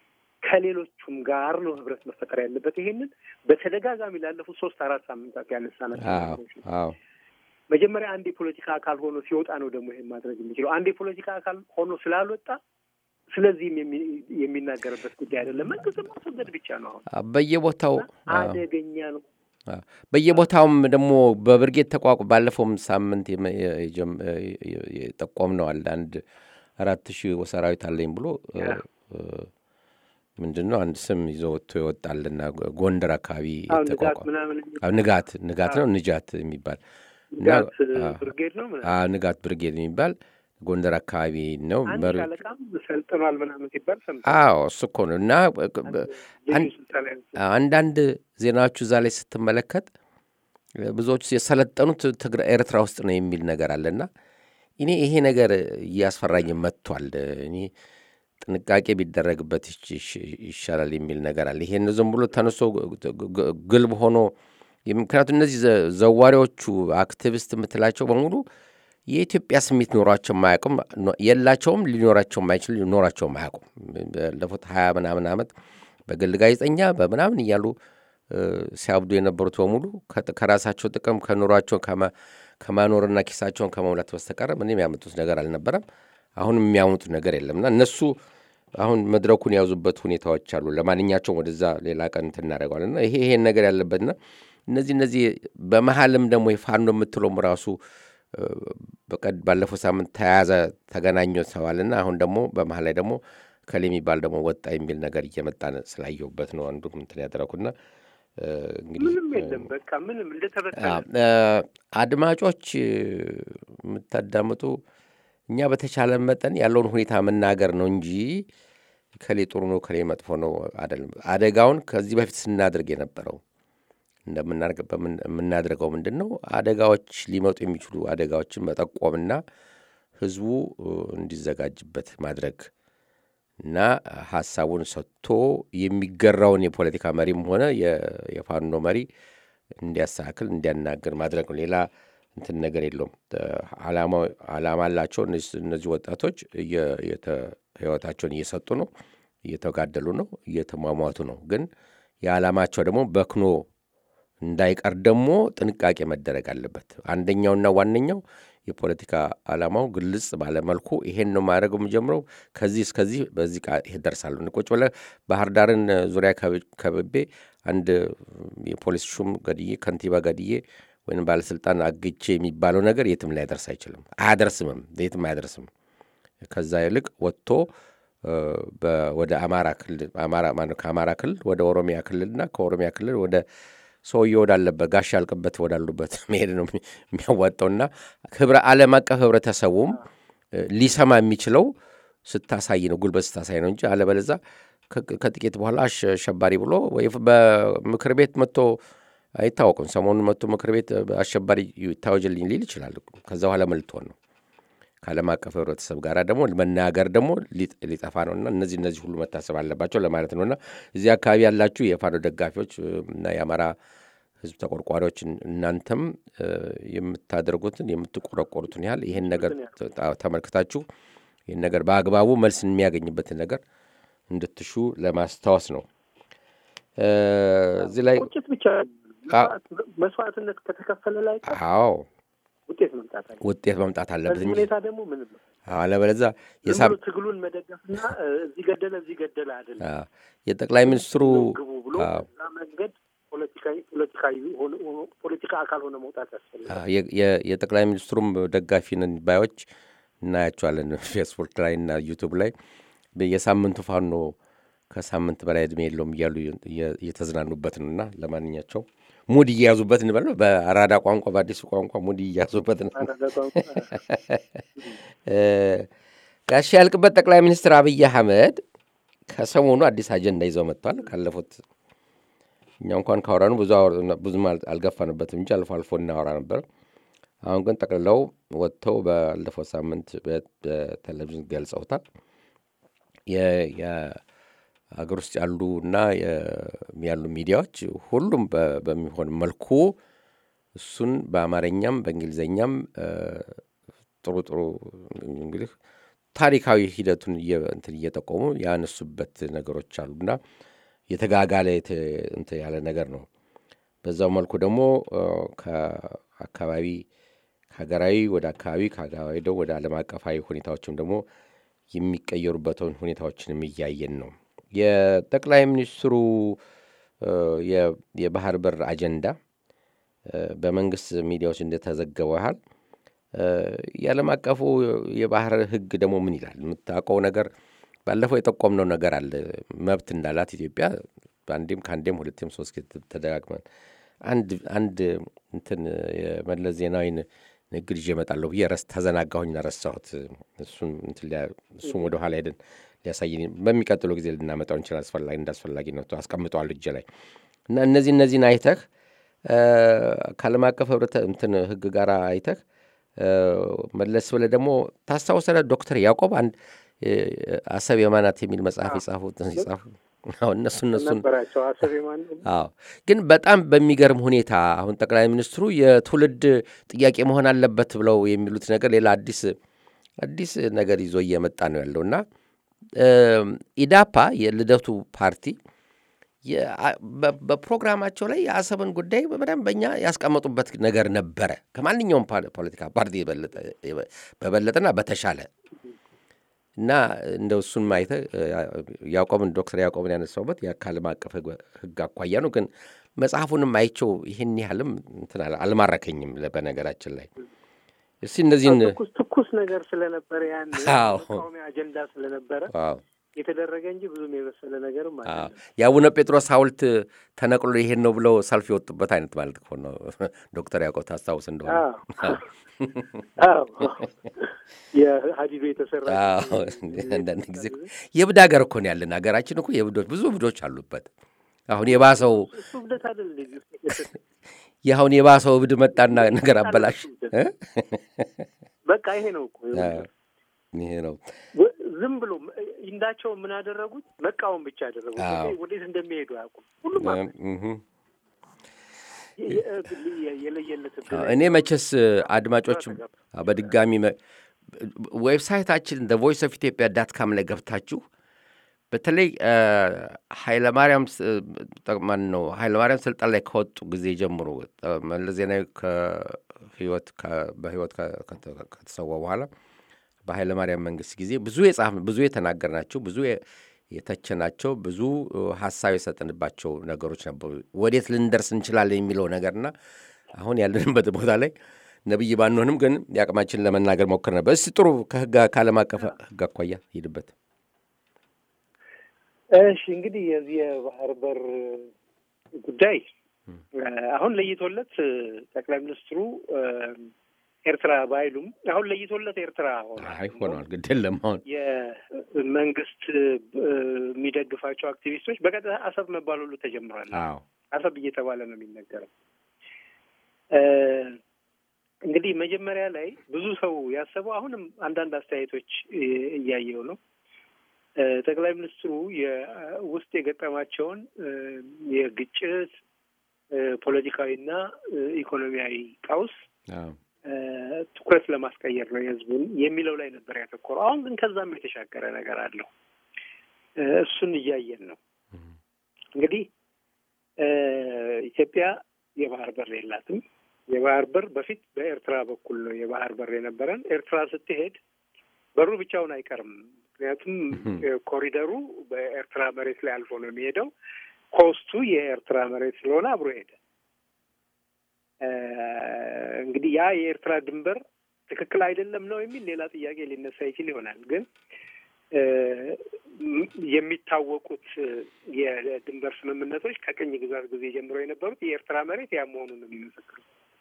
ከሌሎቹም ጋር ነው ህብረት መፈጠር ያለበት። ይሄንን በተደጋጋሚ ላለፉት ሶስት አራት ሳምንታት ያነሳናቸው አዎ ነገሮች ነው። አዎ መጀመሪያ አንድ የፖለቲካ አካል ሆኖ ሲወጣ ነው ደግሞ ይሄን ማድረግ የሚችለው። አንድ የፖለቲካ አካል ሆኖ ስላልወጣ ስለዚህም የሚ- የሚናገርበት ጉዳይ አይደለም። መንግስት ማስወገድ ብቻ ነው አሁን በየቦታው አዎ አደገኛ ነው። አዎ። በየቦታውም ደግሞ በብርጌድ ተቋቁ ባለፈውም ሳምንት የመ- የ- የጀም- የ- የጠቆም ነው አለ አንድ አራት ሺህ ሰራዊት አለኝ ብሎ እ፣ ያ። እ፣ ምንድን ነው አንድ ስም ይዞ ወጥቶ ይወጣልና ጎንደር አካባቢ አሁን ንጋት ተቋቋመ ምናምን አዎ፣ ንጋት ንጋት ነው ንጃት የሚባል እና ንጋት አዎ፣ ብርጌድ ነው ምናምን አዎ፣ ንጋት ብርጌድ የሚባል ጎንደር አካባቢ ነው አንድ መሪ ሻለቃም ሰልጥኗል ምናምን ሲባል ሰምተህ አዎ እሱ እኮ ነው እና ልዩ አንድ- ስልጠና ያሉት አንዳንድ ዜናዎቹ እዛ ላይ ስትመለከት ብዙዎቹ የሰለጠኑት ትግራ- ኤርትራ ውስጥ ነው የሚል ነገር አለና እኔ ይሄ ነገር እያስፈራኝ መጥቷል። እኔ ጥንቃቄ ቢደረግበት ይች- ይሽ- ይሻላል የሚል ነገር አለ። ይሄን ዝም ብሎ ተነስቶ ግ- ግ- ግልብ ሆኖ ምክንያቱም እነዚህ ዘ- ዘዋሪዎቹ አክቲቪስት የምትላቸው በሙሉ የኢትዮጵያ ስሜት ኖሯቸው ማያውቁም የላቸውም፣ ሊኖራቸው ማይችል ኖሯቸው ማያውቁም። ባለፉት ሀያ ምናምን ዓመት በግል ጋዜጠኛ በምናምን እያሉ እ፣ ሲያብዱ የነበሩት በሙሉ ከጥ- ከራሳቸው ጥቅም ከኑሯቸው ከማ- ከማኖርና ኪሳቸውን ከመሙላት በስተቀር ምንም ያመጡት ነገር አልነበረም። አሁንም የሚያመጡት ነገር የለም እና እነሱ አሁን መድረኩን የያዙበት ሁኔታዎች አሉ። ለማንኛቸውም ወደዛ ሌላ ቀን እንትን እናደርገዋለን እና ይሄ ይሄን ነገር ያለበትና እነዚህ እነዚህ በመሀልም ደግሞ የፋኖ የምትለውም ራሱ እ፣ በቀድ ባለፈው ሳምንት ተያያዘ ተገናኘ ተባልና አሁን ደግሞ በመሀል ላይ ደግሞ ከሌ የሚባል ደግሞ ወጣ የሚል ነገር እየመጣ ስላየሁበት ነው አንዱ እንትን ያደረኩና ምንም የለም። በቃ ምንም እንደተበተነ አድማጮች የምታዳምጡ እኛ በተቻለ መጠን ያለውን ሁኔታ መናገር ነው እንጂ ከሌ ጥሩ ነው ከሌ መጥፎ ነው አይደለም። አደጋውን ከዚህ በፊት ስናደርግ የነበረው የምናደርገው ምንድን ነው? አደጋዎች ሊመጡ የሚችሉ አደጋዎችን መጠቆምና ህዝቡ እንዲዘጋጅበት ማድረግ እና ሀሳቡን ሰጥቶ የሚገራውን የፖለቲካ መሪም ሆነ የፋኖ መሪ እንዲያስተካክል እንዲያናገር ማድረግ ነው። ሌላ እንትን ነገር የለውም። ዓላማ አላቸው እነዚህ ወጣቶች ህይወታቸውን እየሰጡ ነው፣ እየተጋደሉ ነው፣ እየተሟሟቱ ነው። ግን የዓላማቸው ደግሞ በክኖ እንዳይቀር ደግሞ ጥንቃቄ መደረግ አለበት። አንደኛውና ዋነኛው የፖለቲካ ዓላማው ግልጽ ባለመልኩ ይሄን ነው ማድረግ የምጀምረው ከዚህ እስከዚህ በዚህ ደርሳለሁ። ቁጭ ብለህ ባህር ዳርን ዙሪያ ከብቤ አንድ የፖሊስ ሹም ገድዬ ከንቲባ ገድዬ ወይም ባለስልጣን አግቼ የሚባለው ነገር የትም ላይ ደርስ አይችልም፣ አያደርስምም፣ የትም አያደርስም። ከዛ ይልቅ ወጥቶ ወደ አማራ ክልል ከአማራ ክልል ወደ ኦሮሚያ ክልልና ከኦሮሚያ ክልል ወደ ሰውዬ ወዳለበት ጋሻ ያልቅበት ወዳሉበት መሄድ ነው የሚያዋጣውና ህብረ ዓለም አቀፍ ህብረተሰቡም ሊሰማ የሚችለው ስታሳይ ነው፣ ጉልበት ስታሳይ ነው እንጂ አለበለዛ ከጥቂት በኋላ አሸባሪ ብሎ ወይ በምክር ቤት መጥቶ አይታወቅም። ሰሞኑን መጥቶ ምክር ቤት አሸባሪ ይታወጅልኝ ሊል ይችላል። ከዛ በኋላ ምን ልትሆን ነው? ከዓለም አቀፍ ህብረተሰብ ጋር ደግሞ መናገር ደግሞ ሊጠፋ ነውና እነዚህ እነዚህ ሁሉ መታሰብ አለባቸው ለማለት ነውና እዚህ አካባቢ ያላችሁ የፋኖ ደጋፊዎች እና የአማራ ህዝብ ተቆርቋሪዎች እናንተም የምታደርጉትን የምትቆረቆሩትን ያህል ይህን ነገር ተመልክታችሁ ይህን ነገር በአግባቡ መልስ የሚያገኝበትን ነገር እንድትሹ ለማስታወስ ነው። እዚህ ላይ ቁጭት ብቻ መስዋዕትነት ከተከፈለ ላይ አዎ ውጤት መምጣት አለ ውጤት መምጣት አለበት። በዚህ ሁኔታ ደግሞ ምንም ነው አለበለዚያ ዝም ብሎ ትግሉን መደገፍና እዚህ ገደለ እዚህ ገደለ አይደለም። የጠቅላይ ሚኒስትሩ ግቡ ብሎ እዛ መንገድ ፖለቲካዊ ፖለቲካዊ ፖለቲካ አካል ሆነ መውጣት ያስፈልጋል። የጠቅላይ ሚኒስትሩም ደጋፊ ነን ባዮች እናያቸዋለን ፌስቡክ ላይ እና ዩቱብ ላይ የሳምንቱ ፋኖ ከሳምንት በላይ እድሜ የለውም እያሉ እየተዝናኑበት ነው እና ለማንኛቸው ሙድ እየያዙበት እንበል በአራዳ ቋንቋ በአዲሱ ቋንቋ ሙድ እየያዙበት ነው። ጋሽ ያልቅበት ጠቅላይ ሚኒስትር አብይ አህመድ ከሰሞኑ አዲስ አጀንዳ ይዘው መጥቷል። ካለፉት እኛ እንኳን ካወራኑ ብዙም አልገፋንበትም እንጂ አልፎ አልፎ እናወራ ነበር። አሁን ግን ጠቅልለው ወጥተው ባለፈው ሳምንት በቴሌቪዥን ገልጸውታል። አገር ውስጥ ያሉ እና ያሉ ሚዲያዎች ሁሉም በሚሆን መልኩ እሱን በአማርኛም በእንግሊዝኛም ጥሩ ጥሩ እንግዲህ ታሪካዊ ሂደቱን እንትን እየጠቆሙ ያነሱበት ነገሮች አሉና የተጋጋለ እንትን ያለ ነገር ነው። በዛው መልኩ ደግሞ ከአካባቢ ከሀገራዊ ወደ አካባቢ ከአካባቢ ደግሞ ወደ ዓለም አቀፋዊ ሁኔታዎችም ደግሞ የሚቀየሩበትን ሁኔታዎችንም እያየን ነው። የጠቅላይ ሚኒስትሩ የባህር በር አጀንዳ በመንግስት ሚዲያዎች እንደተዘገበው ያህል የዓለም አቀፉ የባህር ሕግ ደግሞ ምን ይላል? የምታውቀው ነገር ባለፈው የጠቆምነው ነገር አለ። መብት እንዳላት ኢትዮጵያ በአንዴም ከአንዴም ሁለቴም ሶስት ተደጋግመን አንድ አንድ እንትን የመለስ ዜናዊን ንግግር ይዤ እመጣለሁ ብዬ ረስ ተዘናጋሁኝና ረሳሁት። እሱን እሱም ወደ ኋላ ሄደን ሊያሳየን በሚቀጥለው ጊዜ ልናመጣው እንችላል። አስፈላጊ እንዳስፈላጊነቱ አስቀምጠዋል እጄ ላይ እና እነዚህ እነዚህን አይተህ ከዓለም አቀፍ ህብረት እንትን ህግ ጋር አይተህ መለስ ብለህ ደግሞ ታስታውሰለ ዶክተር ያዕቆብ አንድ አሰብ የማናት የሚል መጽሐፍ የጻፉት ሲጻፉ እነሱ እነሱን አዎ ግን በጣም በሚገርም ሁኔታ አሁን ጠቅላይ ሚኒስትሩ የትውልድ ጥያቄ መሆን አለበት ብለው የሚሉት ነገር ሌላ አዲስ አዲስ ነገር ይዞ እየመጣ ነው ያለው እና ኢዳፓ የልደቱ ፓርቲ በፕሮግራማቸው ላይ የአሰብን ጉዳይ በደንብ በኛ ያስቀመጡበት ነገር ነበረ ከማንኛውም ፖለቲካ ፓርቲ በበለጠና በተሻለ እና እንደ እሱን ማይተ ያዕቆብን ዶክተር ያዕቆብን ያነሳውበት የዓለም አቀፍ ህግ አኳያ ነው። ግን መጽሐፉንም አይቸው ይህን ያህልም እንትን አልማረከኝም። በነገራችን ላይ እስቲ እነዚህን ትኩስ ነገር ስለነበረ ያን መቃወሚያ አጀንዳ ስለነበረ የተደረገ እንጂ ብዙም የበሰለ ነገርም አለ። የአቡነ ጴጥሮስ ሐውልት ተነቅሎ ይሄን ነው ብለው ሰልፍ የወጡበት አይነት ማለት እኮ ነው። ዶክተር ያዕቆብ ታስታውስ እንደሆነ የሀዲዶ የተሰራ አንዳንድ ጊዜ የእብድ ሀገር እኮ ነው ያለን። ሀገራችን እኮ የእብዶች ብዙ እብዶች አሉበት። አሁን የባሰው እሱ እብደት አይደል እንደዚህ የአሁን የባሰው እብድ መጣና ነገር አበላሽ። በቃ ይሄ ነው እኮ ይሄ ነው ዝም ብሎ እንዳቸው ምን አደረጉት? መቃወም ብቻ አደረጉት። ወዴት እንደሚሄዱ አያውቁም። ሁሉም የለየለት እኔ መቼስ አድማጮች በድጋሚ ዌብሳይታችን ቮይስ ኦፍ ኢትዮጵያ ዳት ካም ላይ ገብታችሁ በተለይ ኃይለማርያም ማን ነው ኃይለማርያም ስልጣን ላይ ከወጡ ጊዜ ጀምሮ መለስ ዜናዊ ከህይወት በህይወት ከተሰዋ በኋላ በኃይለማርያም መንግስት ጊዜ ብዙ የጻፍ ብዙ የተናገርናቸው ብዙ የተቸናቸው ብዙ ሀሳብ የሰጠንባቸው ነገሮች ነበሩ። ወዴት ልንደርስ እንችላለን የሚለው ነገርና አሁን ያለንበት ቦታ ላይ ነብይ ባንሆንም ግን የአቅማችን ለመናገር ሞክር ነበር። እስቲ ጥሩ ከህግ ከዓለም አቀፍ ህግ አኳያ ሂድበት። እሺ እንግዲህ የዚህ የባህር በር ጉዳይ አሁን ለይቶለት ጠቅላይ ሚኒስትሩ ኤርትራ ባይሉም አሁን ለይቶለት ኤርትራ አይ ሆኗል። ግድ የለም አሁን የመንግስት የሚደግፋቸው አክቲቪስቶች በቀጥታ አሰብ መባል ሁሉ ተጀምሯል። አዎ አሰብ እየተባለ ነው የሚነገረው። እንግዲህ መጀመሪያ ላይ ብዙ ሰው ያሰበው አሁንም አንዳንድ አስተያየቶች እያየው ነው ጠቅላይ ሚኒስትሩ የውስጥ የገጠማቸውን የግጭት ፖለቲካዊና ኢኮኖሚያዊ ቀውስ ትኩረት ለማስቀየር ነው የህዝቡን የሚለው ላይ ነበር ያተኮረው። አሁን ግን ከዛም የተሻገረ ነገር አለው። እሱን እያየን ነው። እንግዲህ ኢትዮጵያ የባህር በር የላትም። የባህር በር በፊት በኤርትራ በኩል ነው የባህር በር የነበረን። ኤርትራ ስትሄድ በሩ ብቻውን አይቀርም። ምክንያቱም ኮሪደሩ በኤርትራ መሬት ላይ አልፎ ነው የሚሄደው። ኮስቱ የኤርትራ መሬት ስለሆነ አብሮ ሄደ። እንግዲህ ያ የኤርትራ ድንበር ትክክል አይደለም ነው የሚል ሌላ ጥያቄ ሊነሳ ይችል ይሆናል። ግን የሚታወቁት የድንበር ስምምነቶች ከቅኝ ግዛት ጊዜ ጀምሮ የነበሩት የኤርትራ መሬት ያ መሆኑን ነው የሚመሰክሩት።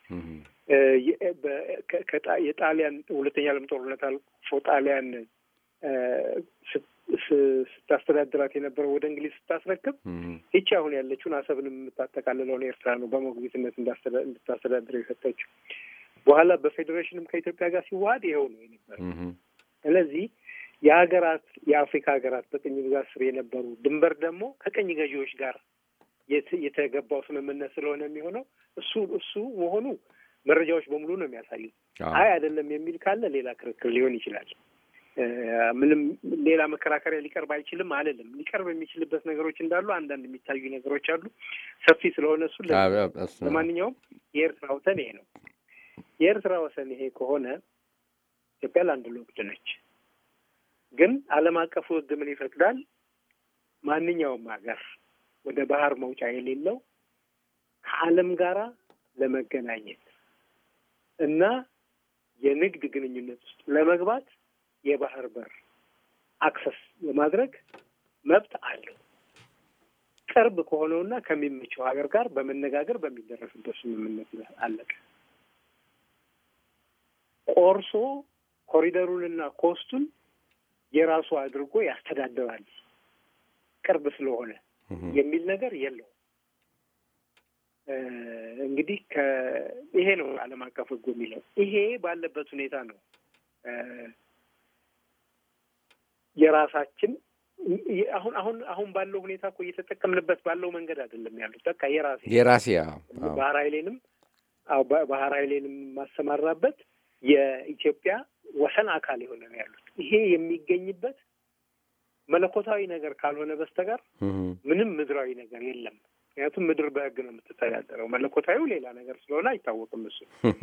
የጣሊያን ሁለተኛ ዓለም ጦርነት አልፎ ጣሊያን ስታስተዳድራት የነበረው ወደ እንግሊዝ ስታስረክብ ይቺ አሁን ያለችውን አሰብንም የምታጠቃልለውን ኤርትራ ነው በሞግዚትነት እንድታስተዳድረው የሰጠችው። በኋላ በፌዴሬሽንም ከኢትዮጵያ ጋር ሲዋሃድ ይኸው ነው የነበረው። ስለዚህ የሀገራት የአፍሪካ ሀገራት በቅኝ ግዛት ስር የነበሩ ድንበር ደግሞ ከቅኝ ገዢዎች ጋር የተገባው ስምምነት ስለሆነ የሚሆነው እሱ እሱ መሆኑ መረጃዎች በሙሉ ነው የሚያሳዩት። አይ አይደለም የሚል ካለ ሌላ ክርክር ሊሆን ይችላል። ምንም ሌላ መከራከሪያ ሊቀርብ አይችልም አልልም። ሊቀርብ የሚችልበት ነገሮች እንዳሉ አንዳንድ የሚታዩ ነገሮች አሉ። ሰፊ ስለሆነ እሱ ለማንኛውም የኤርትራ ወሰን ይሄ ነው። የኤርትራ ወሰን ይሄ ከሆነ ኢትዮጵያ ላንድ ሎክድ ነች። ግን ዓለም አቀፉ ሕግ ምን ይፈቅዳል? ማንኛውም ሀገር ወደ ባህር መውጫ የሌለው ከዓለም ጋራ ለመገናኘት እና የንግድ ግንኙነት ውስጥ ለመግባት የባህር በር አክሰስ የማድረግ መብት አለው። ቅርብ ከሆነውና ከሚመቸው ሀገር ጋር በመነጋገር በሚደረስበት ስምምነት አለቀ። ቆርሶ ኮሪደሩንና ኮስቱን የራሱ አድርጎ ያስተዳድራል ቅርብ ስለሆነ የሚል ነገር የለው። እንግዲህ ይሄ ነው ዓለም አቀፍ ሕጉ የሚለው። ይሄ ባለበት ሁኔታ ነው የራሳችን አሁን አሁን አሁን ባለው ሁኔታ እኮ እየተጠቀምንበት ባለው መንገድ አይደለም ያሉት። በቃ የራሴ የራሴ ባህር ኃይሌንም ባህር ኃይሌንም ማሰማራበት የኢትዮጵያ ወሰን አካል የሆነ ነው ያሉት። ይሄ የሚገኝበት መለኮታዊ ነገር ካልሆነ በስተቀር ምንም ምድራዊ ነገር የለም። ምክንያቱም ምድር በህግ ነው የምትተዳደረው። መለኮታዊው ሌላ ነገር ስለሆነ አይታወቅም። እሱ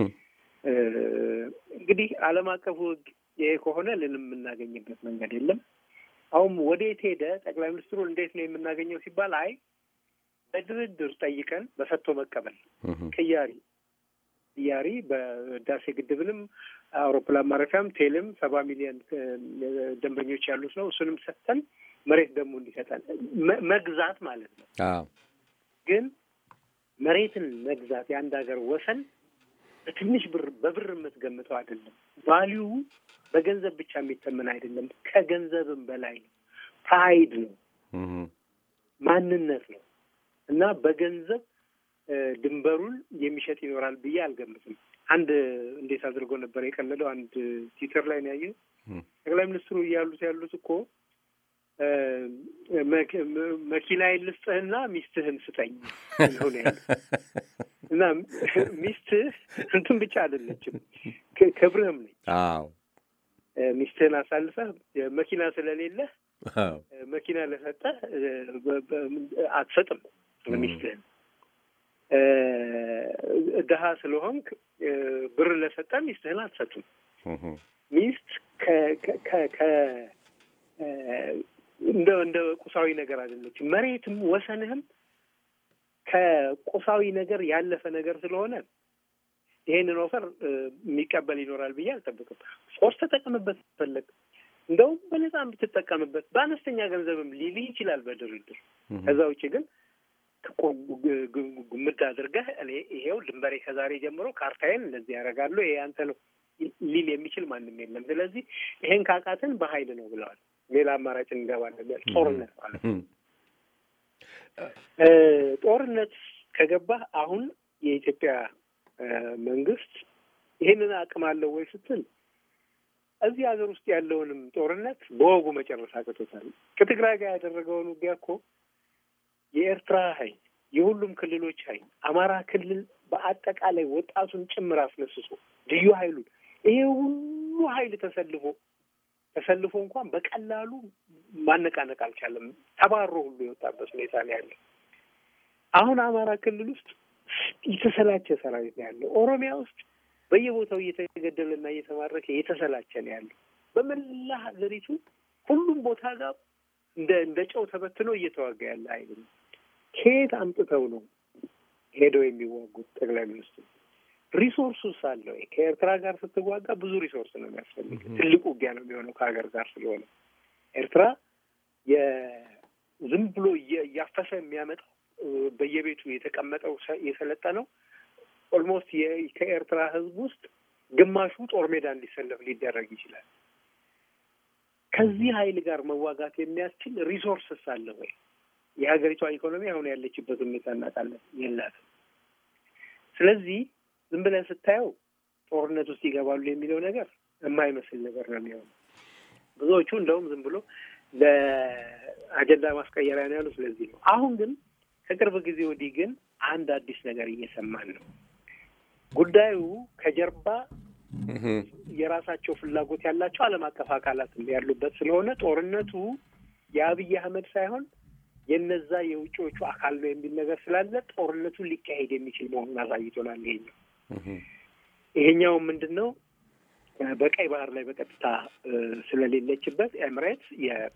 እንግዲህ ዓለም አቀፉ ህግ ይሄ ከሆነ ልን የምናገኝበት መንገድ የለም። አሁን ወዴት ሄደ? ጠቅላይ ሚኒስትሩ እንዴት ነው የምናገኘው ሲባል አይ በድርድር ጠይቀን በሰጥቶ መቀበል ቅያሪ ቅያሪ በህዳሴ ግድብንም አውሮፕላን ማረፊያም ቴልም ሰባ ሚሊዮን ደንበኞች ያሉት ነው። እሱንም ሰጥተን መሬት ደግሞ እንዲሰጠን መግዛት ማለት ነው። አዎ ግን መሬትን መግዛት የአንድ ሀገር ወሰን በትንሽ ብር በብር የምትገምተው አይደለም። ቫሊዩ በገንዘብ ብቻ የሚተመን አይደለም። ከገንዘብም በላይ ነው። ፕራይድ ነው፣ ማንነት ነው እና በገንዘብ ድንበሩን የሚሸጥ ይኖራል ብዬ አልገምትም። አንድ እንዴት አድርጎ ነበር የቀለለው? አንድ ትዊተር ላይ ነው ያየው። ጠቅላይ ሚኒስትሩ እያሉት ያሉት እኮ መኪናዬን ልስጥህና ሚስትህን ስጠኝ ነው ያሉት። እና ሚስትህ እንትን ብቻ አይደለችም ክብርህም ነች። አዎ ሚስትህን አሳልፈህ መኪና ስለሌለህ መኪና ለሰጠህ አትሰጥም ሚስትህን። ድሀ ስለሆንክ ብር ለሰጠ ሚስትህን አትሰጥም። ሚስት እንደ እንደ ቁሳዊ ነገር አይደለችም። መሬትም ወሰንህም ከቁሳዊ ነገር ያለፈ ነገር ስለሆነ ይሄንን ኦፈር የሚቀበል ይኖራል ብዬ አልጠብቅም። ፎርስ ተጠቀምበት ፈለግ እንደውም በነፃ ብትጠቀምበት በአነስተኛ ገንዘብም ሊልህ ይችላል በድርድር። ከዛ ውጭ ግን ጉምድ አድርገህ እኔ ይሄው ድንበሬ ከዛሬ ጀምሮ ካርታዬን እንደዚህ ያደርጋሉ ይሄ አንተ ነው ሊል የሚችል ማንም የለም። ስለዚህ ይሄን ካቃትን በኃይል ነው ብለዋል። ሌላ አማራጭ እንገባለን። ጦርነት ማለት ነው። ጦርነት ከገባህ አሁን የኢትዮጵያ መንግስት ይሄንን አቅም አለው ወይ ስትል እዚህ ሀገር ውስጥ ያለውንም ጦርነት በወጉ መጨረስ አቅቶታል። ከትግራይ ጋር ያደረገውን ውጊያ እኮ የኤርትራ ኃይል የሁሉም ክልሎች ኃይል አማራ ክልል በአጠቃላይ ወጣቱን ጭምር አስነስሶ ልዩ ኃይሉን ይሄ ሁሉ ኃይል ተሰልፎ ተሰልፎ እንኳን በቀላሉ ማነቃነቅ አልቻለም። ተባሮ ሁሉ የወጣበት ሁኔታ ነው ያለው። አሁን አማራ ክልል ውስጥ የተሰላቸ ሰራዊት ነው ያለው። ኦሮሚያ ውስጥ በየቦታው እየተገደለና እየተማረከ የተሰላቸ ነው ያለው። በመላ ሀገሪቱ ሁሉም ቦታ ጋር እንደ እንደ ጨው ተበትኖ እየተዋጋ ያለ ኃይል ነው። ከየት አምጥተው ነው ሄደው የሚዋጉት? ጠቅላይ ሚኒስትሩ ሪሶርሱስ አለ ወይ? ከኤርትራ ጋር ስትዋጋ ብዙ ሪሶርስ ነው የሚያስፈልግ። ትልቅ ውጊያ ነው የሚሆነው ከሀገር ጋር ስለሆነ ኤርትራ የዝም ብሎ እያፈሰ የሚያመጣው በየቤቱ የተቀመጠው የሰለጠነው ኦልሞስት ከኤርትራ ሕዝብ ውስጥ ግማሹ ጦር ሜዳ እንዲሰለፍ ሊደረግ ይችላል። ከዚህ ኃይል ጋር መዋጋት የሚያስችል ሪሶርስስ አለ ወይ? የሀገሪቷ ኢኮኖሚ አሁን ያለችበት ሁኔታ እናውቃለን፣ የላትም። ስለዚህ ዝም ብለን ስታየው ጦርነት ውስጥ ይገባሉ የሚለው ነገር የማይመስል ነገር ነው የሚሆነው። ብዙዎቹ እንደውም ዝም ብሎ ለአጀንዳ ማስቀየሪያ ነው ያሉ። ስለዚህ ነው አሁን ግን ከቅርብ ጊዜ ወዲህ ግን አንድ አዲስ ነገር እየሰማን ነው። ጉዳዩ ከጀርባ የራሳቸው ፍላጎት ያላቸው ዓለም አቀፍ አካላት ያሉበት ስለሆነ ጦርነቱ የአብይ አህመድ ሳይሆን የነዛ የውጭዎቹ አካል ነው የሚል ነገር ስላለ ጦርነቱ ሊካሄድ የሚችል መሆኑን አሳይቶናል። ይሄኛው ይሄኛው ምንድን ነው? በቀይ ባህር ላይ በቀጥታ ስለሌለችበት ኤምሬትስ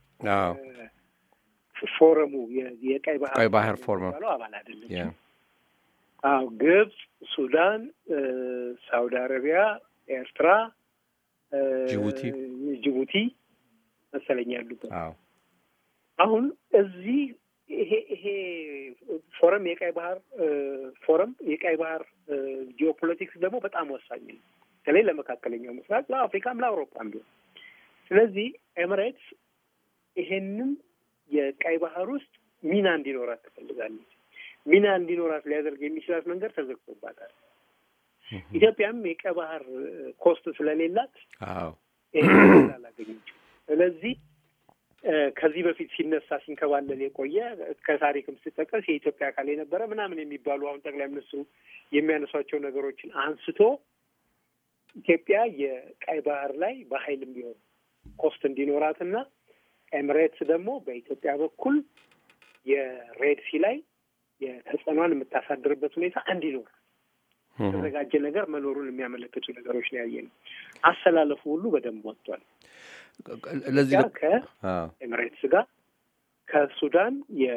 የፎረሙ የቀይ ባህር ቀይ ባህር ፎረም ባለው አባል አይደለችም። አዎ ግብጽ፣ ሱዳን፣ ሳውዲ አረቢያ፣ ኤርትራ፣ ጅቡቲ ጅቡቲ መሰለኝ ያሉበት አዎ አሁን እዚህ ይሄ ይሄ ፎረም የቀይ ባህር ፎረም የቀይ ባህር ጂኦፖለቲክስ ደግሞ በጣም ወሳኝ ነው፣ በተለይ ለመካከለኛው ምስራቅ፣ ለአፍሪካም ለአውሮፓም ቢሆን። ስለዚህ ኤምሬትስ ይሄንን የቀይ ባህር ውስጥ ሚና እንዲኖራት ትፈልጋለች። ሚና እንዲኖራት ሊያደርግ የሚችላት መንገድ ተዘግቶባታል። ኢትዮጵያም የቀይ ባህር ኮስት ስለሌላት አዎ ይሄን አላገኘችም። ስለዚህ ከዚህ በፊት ሲነሳ ሲንከባለል የቆየ ከታሪክም ሲጠቀስ የኢትዮጵያ አካል የነበረ ምናምን የሚባሉ አሁን ጠቅላይ ሚኒስትሩ የሚያነሷቸው ነገሮችን አንስቶ ኢትዮጵያ የቀይ ባህር ላይ በኃይልም ቢሆን ኮስት እንዲኖራትና ኤምሬትስ ደግሞ በኢትዮጵያ በኩል የሬድ ሲ ላይ የተጽዕኗን የምታሳድርበት ሁኔታ እንዲኖር የተዘጋጀ ነገር መኖሩን የሚያመለክቱ ነገሮች ነው ያየነው። አሰላለፉ ሁሉ በደንብ ወጥቷል። ለዚህ ከኤምሬትስ ጋር ከሱዳን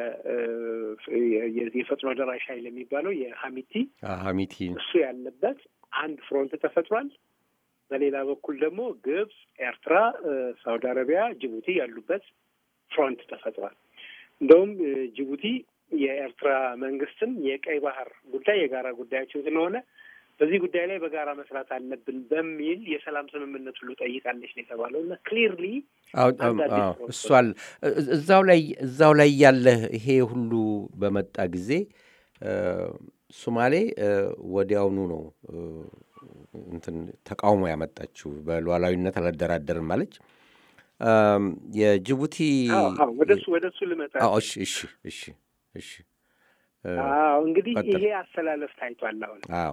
የፈጥኖ ደራሽ ኃይል የሚባለው የሀሚቲ ሀሚቲ እሱ ያለበት አንድ ፍሮንት ተፈጥሯል። በሌላ በኩል ደግሞ ግብጽ፣ ኤርትራ፣ ሳውዲ አረቢያ፣ ጅቡቲ ያሉበት ፍሮንት ተፈጥሯል። እንደውም ጅቡቲ የኤርትራ መንግስትም የቀይ ባህር ጉዳይ የጋራ ጉዳያችን ስለሆነ በዚህ ጉዳይ ላይ በጋራ መስራት አለብን በሚል የሰላም ስምምነት ሁሉ ጠይቃለች ነው የተባለው እና ክሊርሊ እሷል እዛው ላይ እዛው ላይ ያለ ይሄ ሁሉ በመጣ ጊዜ ሶማሌ ወዲያውኑ ነው እንትን ተቃውሞ ያመጣችው። በሉዓላዊነት አልደራደርም ማለች። የጅቡቲ ወደሱ ወደሱ ልመጣ እሺ እሺ እሺ እሺ እንግዲህ ይሄ አሰላለፍ ታይቷል አሁን አዎ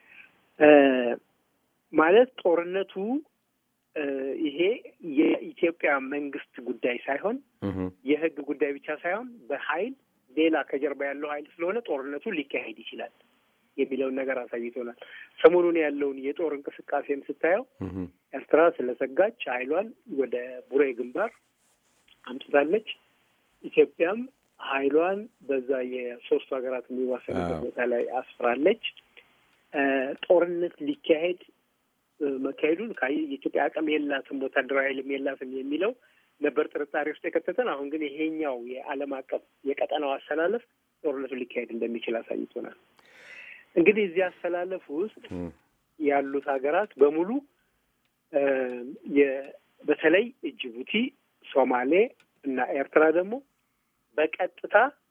ማለት ጦርነቱ ይሄ የኢትዮጵያ መንግስት ጉዳይ ሳይሆን የህግ ጉዳይ ብቻ ሳይሆን በኃይል ሌላ ከጀርባ ያለው ኃይል ስለሆነ ጦርነቱ ሊካሄድ ይችላል የሚለውን ነገር አሳይቶናል። ሰሞኑን ያለውን የጦር እንቅስቃሴም ስታየው ኤርትራ ስለሰጋች ኃይሏን ወደ ቡሬ ግንባር አምጥታለች። ኢትዮጵያም ኃይሏን በዛ የሶስቱ ሀገራት የሚዋሰኑበት ቦታ ላይ አስፍራለች። ጦርነት ሊካሄድ መካሄዱን የኢትዮጵያ አቅም የላትም ወታደራዊ ኃይልም የላትም የሚለው ነበር ጥርጣሬ ውስጥ የከተተን። አሁን ግን ይሄኛው የዓለም አቀፍ የቀጠናው አሰላለፍ ጦርነቱ ሊካሄድ እንደሚችል አሳይቶናል። እንግዲህ እዚህ አሰላለፍ ውስጥ ያሉት ሀገራት በሙሉ በተለይ ጅቡቲ፣ ሶማሌ እና ኤርትራ ደግሞ በቀጥታ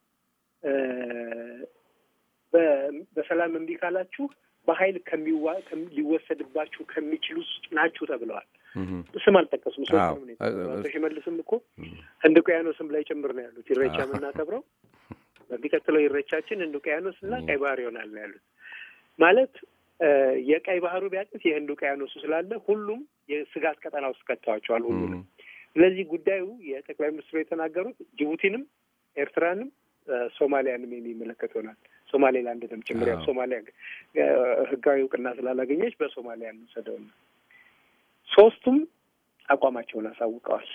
በሰላም እምቢ ካላችሁ በኃይል ከሚዋ ሊወሰድባችሁ ከሚችሉ ውስጥ ናችሁ ተብለዋል። ስም አልጠቀሱም። ሶስቱም አቶ ሽመልስም እኮ ህንድ ውቅያኖስም ላይ ጭምር ነው ያሉት። ኢሬቻ የምናከብረው በሚቀጥለው ኢሬቻችን ህንድ ውቅያኖስ እና ቀይ ባህር ይሆናል ነው ያሉት። ማለት የቀይ ባህሩ ቢያቅት የህንድ ውቅያኖሱ ስላለ ሁሉም የስጋት ቀጠና ውስጥ ከተዋቸዋል ሁሉንም። ስለዚህ ጉዳዩ የጠቅላይ ሚኒስትሩ የተናገሩት ጅቡቲንም ኤርትራንም ሶማሊያንም የሚመለከት ይሆናል። ሶማሌላንድንም ጭምር ያው ሶማሊያ ህጋዊ እውቅና ስላላገኘች በሶማሊያ እንውሰደው ነው። ሶስቱም አቋማቸውን አሳውቀዋል።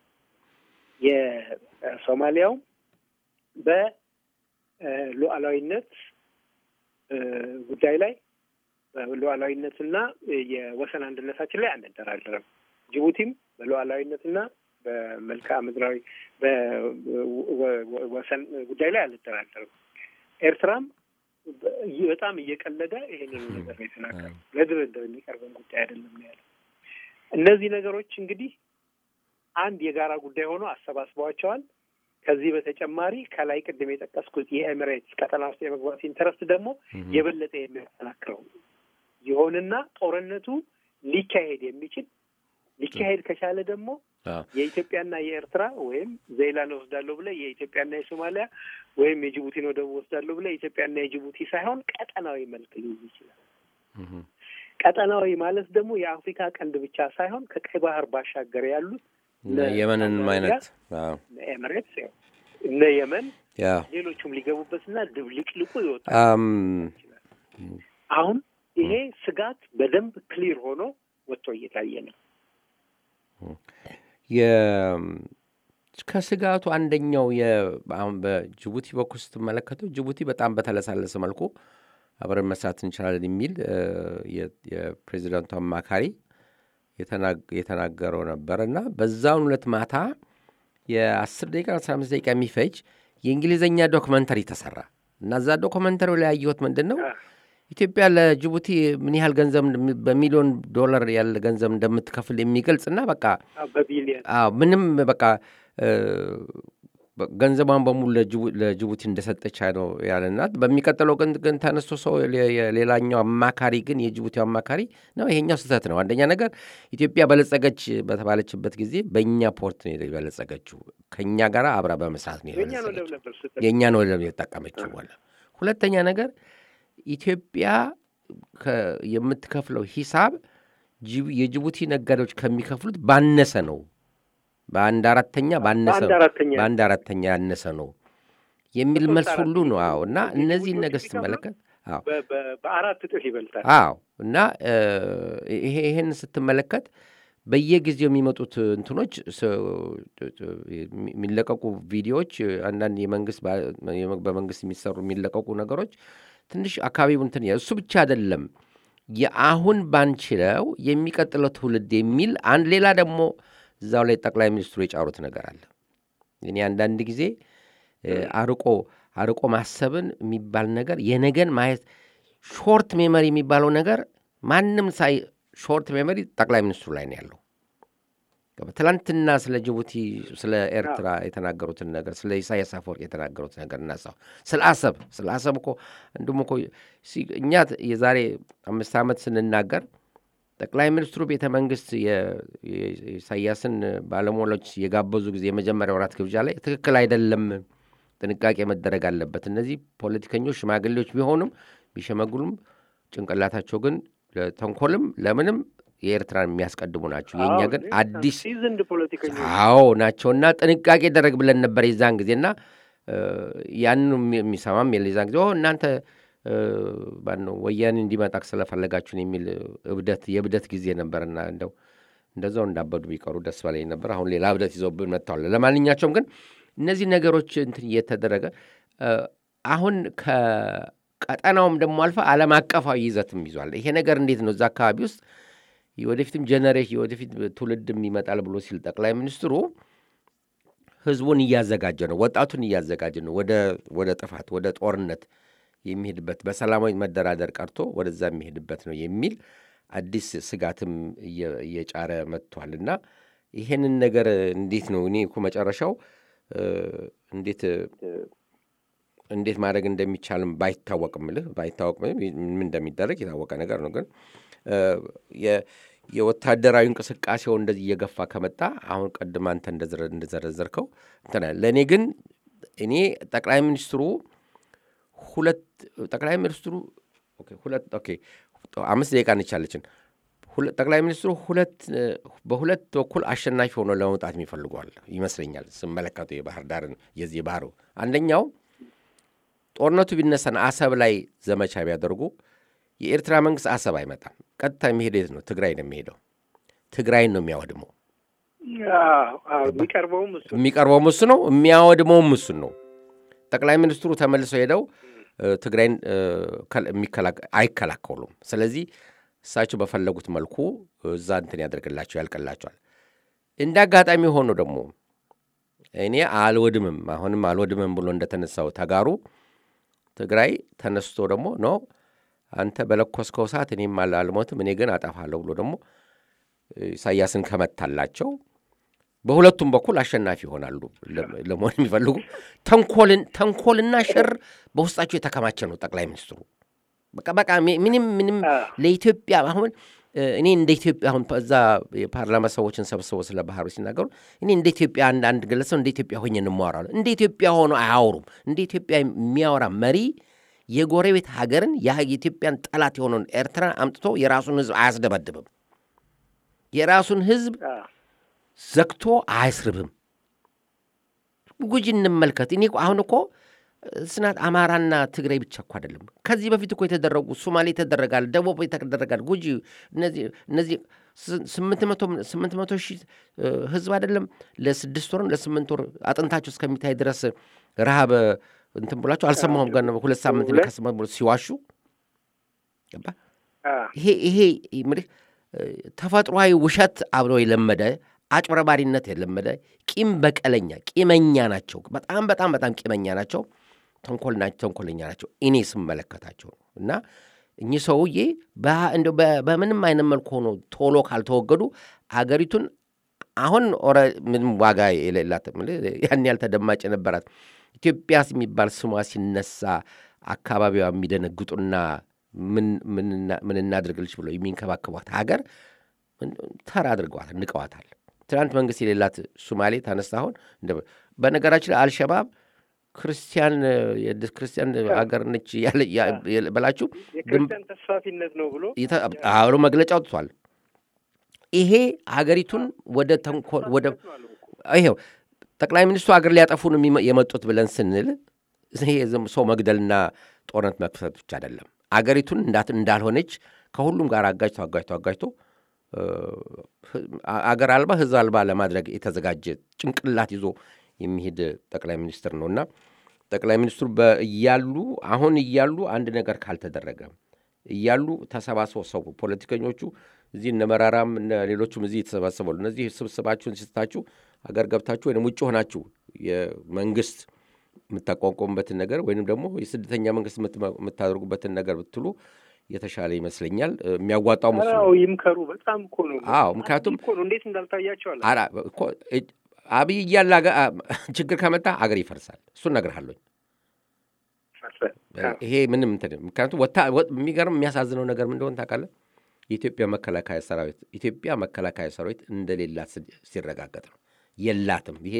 የሶማሊያውም በሉዓላዊነት ጉዳይ ላይ በሉዓላዊነትና የወሰን አንድነታችን ላይ አንደራደርም። ጅቡቲም በሉዓላዊነትና በመልክዓ ምድራዊ በወሰን ጉዳይ ላይ አልደራደርም። ኤርትራም በጣም እየቀለደ ይሄንን ነገር ነው የተናገረው። ለድርድር የሚቀርበን ጉዳይ አይደለም ነው ያለው። እነዚህ ነገሮች እንግዲህ አንድ የጋራ ጉዳይ ሆኖ አሰባስበዋቸዋል። ከዚህ በተጨማሪ ከላይ ቅድም የጠቀስኩት የኤሚሬትስ ቀጠና ውስጥ የመግባት ኢንተረስት ደግሞ የበለጠ የሚያጠናክረው ይሆንና ጦርነቱ ሊካሄድ የሚችል ሊካሄድ ከቻለ ደግሞ የኢትዮጵያና የኤርትራ ወይም ዘይላን ወስዳለሁ ብለህ የኢትዮጵያና የሶማሊያ ወይም የጅቡቲን ወደብ ወስዳለሁ ብለህ የኢትዮጵያና የጅቡቲ ሳይሆን ቀጠናዊ መልክ ሊይዝ ይችላል። ቀጠናዊ ማለት ደግሞ የአፍሪካ ቀንድ ብቻ ሳይሆን ከቀይ ባህር ባሻገር ያሉት የመንንም አይነት ኤምሬትስ እነ የመን ሌሎቹም ሊገቡበትና ድብልቅልቁ ይወጣል። አሁን ይሄ ስጋት በደንብ ክሊር ሆኖ ወጥቶ እየታየ ነው። ከስጋቱ አንደኛው አሁን በጅቡቲ በኩል ስትመለከተው ጅቡቲ በጣም በተለሳለሰ መልኩ አብረን መስራት እንችላለን የሚል የፕሬዚዳንቱ አማካሪ የተናገረው ነበር እና በዛውን ሁለት ማታ የአስር ደቂቃ አስራ አምስት ደቂቃ የሚፈጅ የእንግሊዝኛ ዶክመንተሪ ተሰራ እና እዛ ዶክመንተሪ ላይ ያየሁት ምንድን ነው ኢትዮጵያ ለጅቡቲ ምን ያህል ገንዘብ በሚሊዮን ዶላር ያለ ገንዘብ እንደምትከፍል የሚገልጽ እና በቃ ምንም በቃ ገንዘቧን በሙሉ ለጅቡቲ እንደሰጠች ነው ያለናት። በሚቀጥለው ግን ግን ተነስቶ ሰው ሌላኛው አማካሪ ግን የጅቡቲ አማካሪ ነው ይሄኛው ስህተት ነው። አንደኛ ነገር ኢትዮጵያ በለጸገች በተባለችበት ጊዜ በእኛ ፖርት ነው የበለጸገችው፣ ከእኛ ጋር አብራ በመስራት ነው የበለጸገችው። የእኛ ነው የተጠቀመችው። ሁለተኛ ነገር ኢትዮጵያ የምትከፍለው ሂሳብ የጅቡቲ ነጋዴዎች ከሚከፍሉት ባነሰ ነው። በአንድ አራተኛ ባነሰ በአንድ አራተኛ ያነሰ ነው የሚል መልስ ሁሉ ነው። አዎ እና እነዚህን ነገር ስትመለከት በአራት እጥፍ ይበልጣል። አዎ እና ይሄን ስትመለከት በየጊዜው የሚመጡት እንትኖች የሚለቀቁ ቪዲዮዎች፣ አንዳንድ የመንግስት በመንግስት የሚሰሩ የሚለቀቁ ነገሮች ትንሽ አካባቢው እንትን እሱ ብቻ አይደለም የአሁን ባንችለው የሚቀጥለው ትውልድ የሚል አንድ ሌላ ደግሞ እዛው ላይ ጠቅላይ ሚኒስትሩ የጫሩት ነገር አለ። እኔ አንዳንድ ጊዜ አርቆ አርቆ ማሰብን የሚባል ነገር የነገን ማየት ሾርት ሜመሪ የሚባለው ነገር ማንም ሳይ ሾርት ሜመሪ ጠቅላይ ሚኒስትሩ ላይ ነው ያለው። ትላንትና ስለ ጅቡቲ ስለ ኤርትራ የተናገሩትን ነገር ስለ ኢሳያስ አፈወርቅ የተናገሩት ነገር እናሳው ስለ አሰብ ስለ አሰብ እኮ እንዲሁም እኮ እኛ የዛሬ አምስት ዓመት ስንናገር ጠቅላይ ሚኒስትሩ ቤተ መንግስት የኢሳያስን ባለሟሎች የጋበዙ ጊዜ የመጀመሪያ ወራት ግብዣ ላይ ትክክል አይደለም፣ ጥንቃቄ መደረግ አለበት። እነዚህ ፖለቲከኞች ሽማግሌዎች ቢሆኑም ቢሸመግሉም ጭንቅላታቸው ግን ለተንኮልም ለምንም የኤርትራን የሚያስቀድሙ ናቸው። የእኛ ግን አዲስ አዎ ናቸውና ጥንቃቄ ደረግ ብለን ነበር የዛን ጊዜና ያንን የሚሰማም የለ የዛን ጊዜ እናንተ ባነው ወያኔ እንዲመጣ ስለፈለጋችሁን የሚል እብደት የእብደት ጊዜ ነበርና እንደው እንደዛው እንዳበዱ ቢቀሩ ደስ በላይ ነበር። አሁን ሌላ እብደት ይዘውብን መጥተዋል። ለማንኛቸውም ግን እነዚህ ነገሮች እንትን እየተደረገ አሁን ከቀጠናውም ደግሞ አልፋ ዓለም አቀፋዊ ይዘትም ይዟል። ይሄ ነገር እንዴት ነው እዛ አካባቢ ውስጥ የወደፊትም ጀነሬሽን የወደፊት ትውልድም ይመጣል ብሎ ሲል ጠቅላይ ሚኒስትሩ ህዝቡን እያዘጋጀ ነው፣ ወጣቱን እያዘጋጀ ነው ወደ ጥፋት ወደ ጦርነት የሚሄድበት በሰላማዊ መደራደር ቀርቶ ወደዛ የሚሄድበት ነው የሚል አዲስ ስጋትም እየጫረ መጥቷል። እና ይሄንን ነገር እንዴት ነው እኔ እኮ መጨረሻው እንዴት እንዴት ማድረግ እንደሚቻልም ባይታወቅም ልህ ባይታወቅም ምን እንደሚደረግ የታወቀ ነገር ነው። ግን የወታደራዊ እንቅስቃሴው እንደዚህ እየገፋ ከመጣ አሁን ቀድም አንተ እንደዘረዘርከው እንትና ለእኔ ግን እኔ ጠቅላይ ሚኒስትሩ ሁለት ጠቅላይ ሚኒስትሩ ሁለት ኦኬ አምስት ደቂቃ እንቻለችን። ጠቅላይ ሚኒስትሩ ሁለት በሁለት በኩል አሸናፊ ሆኖ ለመውጣት የሚፈልጓል ይመስለኛል ስመለከቱ የባህር ዳርን የዚህ ባህሩ አንደኛው ጦርነቱ ቢነሳና አሰብ ላይ ዘመቻ ቢያደርጉ የኤርትራ መንግስት አሰብ አይመጣም። ቀጥታ የሚሄደው የት ነው? ትግራይ ነው የሚሄደው። ትግራይን ነው የሚያወድመው። የሚቀርበውም እሱ ነው፣ የሚያወድመውም እሱን ነው። ጠቅላይ ሚኒስትሩ ተመልሰው ሄደው ትግራይን አይከላከሉም። ስለዚህ እሳቸው በፈለጉት መልኩ እዛ እንትን ያደርግላቸው ያልቅላቸዋል። እንደ አጋጣሚ ሆኖ ደግሞ እኔ አልወድምም አሁንም አልወድምም ብሎ እንደተነሳው ተጋሩ ትግራይ ተነስቶ ደግሞ ኖ አንተ በለኮስከው ሰዓት እኔም አልሞትም እኔ ግን አጠፋለሁ ብሎ ደግሞ ኢሳያስን ከመታላቸው በሁለቱም በኩል አሸናፊ ይሆናሉ ለመሆን የሚፈልጉ ተንኮልና ሸር በውስጣቸው የተከማቸ ነው። ጠቅላይ ሚኒስትሩ በቃ በቃ ምንም ምንም ለኢትዮጵያ አሁን እኔ እንደ ኢትዮጵያ አሁን እዛ የፓርላማ ሰዎችን ሰብስበው ስለ ባህሩ ሲናገሩ እኔ እንደ ኢትዮጵያ አንድ አንድ ግለሰብ እንደ ኢትዮጵያ ሆኜ እንማወራለን። እንደ ኢትዮጵያ ሆኖ አያወሩም። እንደ ኢትዮጵያ የሚያወራ መሪ የጎረቤት ሀገርን የኢትዮጵያን ጠላት የሆነውን ኤርትራን አምጥቶ የራሱን ሕዝብ አያስደበድብም። የራሱን ሕዝብ ዘግቶ አያስርብም። ጉጂ እንመልከት። እኔ አሁን እኮ ስናት አማራና ትግራይ ብቻ እኮ አይደለም። ከዚህ በፊት እኮ የተደረጉ ሶማሌ ተደረጋል፣ ደቡብ ተደረጋል። ጉጂ እነዚህ ስምንት መቶ ሺህ ህዝብ አይደለም ለስድስት ወርም ለስምንት ወር አጥንታቸው እስከሚታይ ድረስ ረሃብ እንትን ብሏቸው አልሰማሁም። ገና ሁለት ሳምንት ከስማ ሲዋሹ ይሄ ይሄ ምልህ ተፈጥሯዊ ውሸት አብሮ የለመደ አጭበረባሪነት የለመደ ቂም በቀለኛ ቂመኛ ናቸው። በጣም በጣም በጣም ቂመኛ ናቸው። ተንኮለኛ ናቸው። እኔ ስመለከታቸው ነው እና እኚህ ሰውዬ እንደ በምንም አይነት መልኩ ሆኖ ቶሎ ካልተወገዱ አገሪቱን አሁን ኦረ ምንም ዋጋ የሌላት ያን ያህል ተደማጭ የነበራት ኢትዮጵያ የሚባል ስሟ ሲነሳ አካባቢዋ የሚደነግጡና ምን እናድርግልች ብለው የሚንከባከቧት ሀገር ተራ አድርገዋታል፣ ንቀዋታል። ትናንት መንግስት የሌላት ሶማሌ ተነስታ አሁን በነገራችን ላይ አልሸባብ ክርስቲያን ክርስቲያን ሀገር ነች በላችሁ የክርስቲያን ተስፋፊነት ነው ብሎ ብሎ መግለጫ አውጥቷል። ይሄ ሀገሪቱን ወደ ተንኮል ወደ ይሄው ጠቅላይ ሚኒስትሩ ሀገር ሊያጠፉን የመጡት ብለን ስንል ይሄ ሰው መግደልና ጦርነት መክፈት ብቻ አይደለም። አገሪቱን እንዳልሆነች ከሁሉም ጋር አጋጅቶ አጋጅቶ አጋጅቶ አገር አልባ ህዝብ አልባ ለማድረግ የተዘጋጀ ጭንቅላት ይዞ የሚሄድ ጠቅላይ ሚኒስትር ነው እና ጠቅላይ ሚኒስትሩ እያሉ አሁን እያሉ አንድ ነገር ካልተደረገ እያሉ ተሰባስበው ሰው ፖለቲከኞቹ እዚህ እነ መራራም እነ ሌሎቹም እዚህ የተሰባሰባሉ እነዚህ ስብስባችሁን ስታችሁ አገር ገብታችሁ ወይም ውጭ ሆናችሁ የመንግስት የምታቋቋሙበትን ነገር ወይንም ደግሞ የስደተኛ መንግስት የምታደርጉበትን ነገር ብትሉ የተሻለ ይመስለኛል። የሚያዋጣው ምስ አዎ ይምከሩ። በጣም እኮ ነው። አዎ ምክንያቱም እኮ ነው እንዴት እንዳልታያቸው አለ አራ እኮ አብይ እያለ ችግር ከመጣ አገር ይፈርሳል። እሱን እነግርሃለሁኝ። ይሄ ምንም እንትን ምክንያቱም የሚገርም የሚያሳዝነው ነገር ምን እንደሆነ ታውቃለህ? የኢትዮጵያ መከላከያ ሰራዊት ኢትዮጵያ መከላከያ ሰራዊት እንደሌላት ሲረጋገጥ ነው። የላትም። ይሄ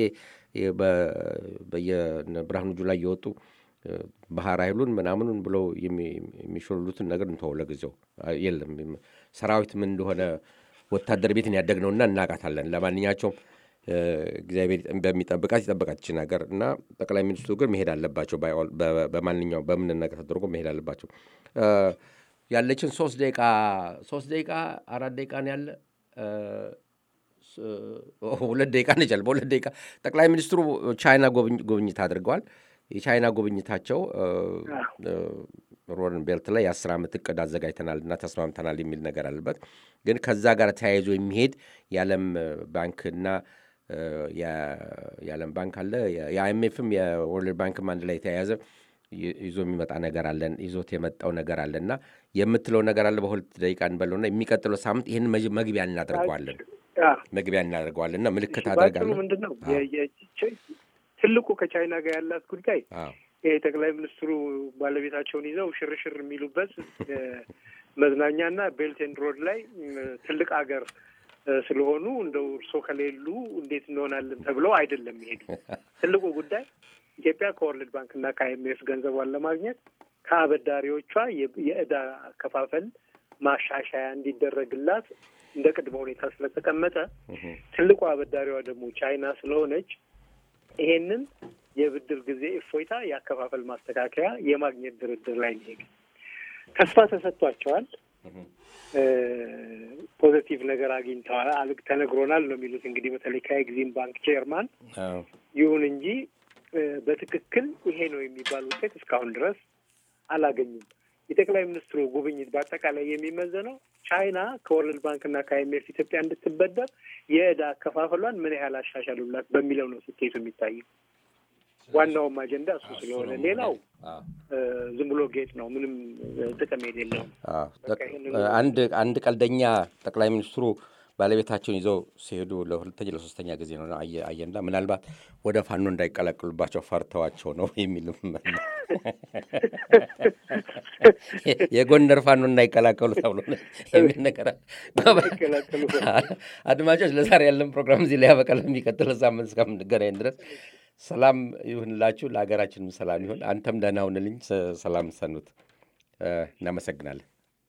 በየብርሃኑ ጁላ እየወጡ ባህር ኃይሉን ምናምኑን ብለው የሚሾሉትን ነገር እንተወው ለጊዜው የለም። ሰራዊት ምን እንደሆነ ወታደር ቤትን ያደግነውና እናውቃታለን። ለማንኛቸውም እግዚአብሔር በሚጠብቃት ይጠብቃት ነገር እና ጠቅላይ ሚኒስትሩ ግን መሄድ አለባቸው። በማንኛውም በምን ነገር ተደርጎ መሄድ አለባቸው። ያለችን ሶስት ደቂቃ ሶስት ደቂቃ አራት ደቂቃ ነው ያለ ሁለት ደቂቃ ነቻል። በሁለት ደቂቃ ጠቅላይ ሚኒስትሩ ቻይና ጉብኝት አድርገዋል። የቻይና ጉብኝታቸው ሮርን ቤልት ላይ የአስር ዓመት እቅድ አዘጋጅተናል እና ተስማምተናል የሚል ነገር አለበት። ግን ከዛ ጋር ተያይዞ የሚሄድ የዓለም ባንክና የዓለም ባንክ አለ የአይኤምኤፍም የወርልድ ባንክም አንድ ላይ የተያያዘ ይዞ የሚመጣ ነገር አለን ይዞት የመጣው ነገር አለ እና የምትለው ነገር አለ። በሁለት ደቂቃ እንበለውና የሚቀጥለው ሳምንት ይህን መግቢያ እናደርገዋለን መግቢያ እናደርገዋለን እና ምልክት አደርጋለሁ። ምንድን ነው ትልቁ ከቻይና ጋር ያላት ጉዳይ ይሄ ጠቅላይ ሚኒስትሩ ባለቤታቸውን ይዘው ሽርሽር የሚሉበት መዝናኛና ቤልት ኤንድ ሮድ ላይ ትልቅ ሀገር ስለሆኑ እንደው እርሶ ከሌሉ እንዴት እንሆናለን ተብለው አይደለም ይሄዱ። ትልቁ ጉዳይ ኢትዮጵያ ከወርልድ ባንክና ከአይኤምኤፍ ገንዘቧን ለማግኘት ከአበዳሪዎቿ የዕዳ አከፋፈል ማሻሻያ እንዲደረግላት እንደ ቅድመ ሁኔታ ስለተቀመጠ ትልቁ አበዳሪዋ ደግሞ ቻይና ስለሆነች ይሄንን የብድር ጊዜ እፎይታ የአከፋፈል ማስተካከያ የማግኘት ድርድር ላይ ሄዱ። ተስፋ ተሰጥቷቸዋል። ፖዘቲቭ ነገር አግኝተዋል ተነግሮናል ነው የሚሉት እንግዲህ በተለይ ከኤግዚም ባንክ ቼርማን። ይሁን እንጂ በትክክል ይሄ ነው የሚባል ውጤት እስካሁን ድረስ አላገኙም። የጠቅላይ ሚኒስትሩ ጉብኝት በአጠቃላይ የሚመዘነው ቻይና ከወርልድ ባንክና ከአይኤምኤፍ ኢትዮጵያ እንድትበደር የዕዳ አከፋፈሏን ምን ያህል አሻሻሉላት በሚለው ነው ስኬቱ የሚታየው። ዋናውም አጀንዳ እሱ ስለሆነ ሌላው ዝም ብሎ ጌጥ ነው፣ ምንም ጥቅም የሌለውም። አንድ አንድ ቀልደኛ ጠቅላይ ሚኒስትሩ ባለቤታቸውን ይዘው ሲሄዱ ለሁለተኛ ለሶስተኛ ጊዜ ነው አየንዳ ምናልባት ወደ ፋኖ እንዳይቀላቅሉባቸው ፈርተዋቸው ነው የሚልም የጎንደር ፋኖ እንዳይቀላቀሉ ተብሎ የሚል ነገር አድማጮች፣ ለዛሬ ያለን ፕሮግራም እዚህ ላይ ያበቃል። የሚቀጥለው ሳምንት እስከምንገናኝ ድረስ ሰላም ይሁንላችሁ፣ ለሀገራችንም ሰላም ይሁን። አንተም ደህና ሁንልኝ። ሰላም ሰኑት። እናመሰግናለን።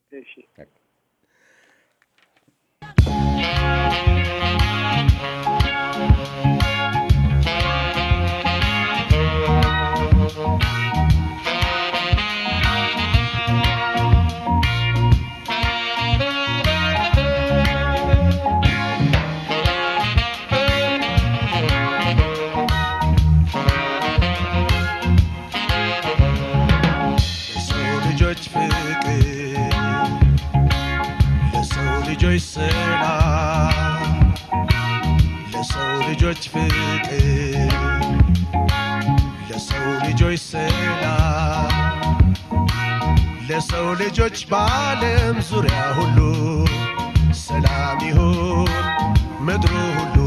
ልጆች ሰላም ለሰው ልጆች ፍቅር ለሰው ልጆች ሰላም ለሰው ልጆች በዓለም ዙሪያ ሁሉ ሰላም ይሁን ምድሩ ሁሉ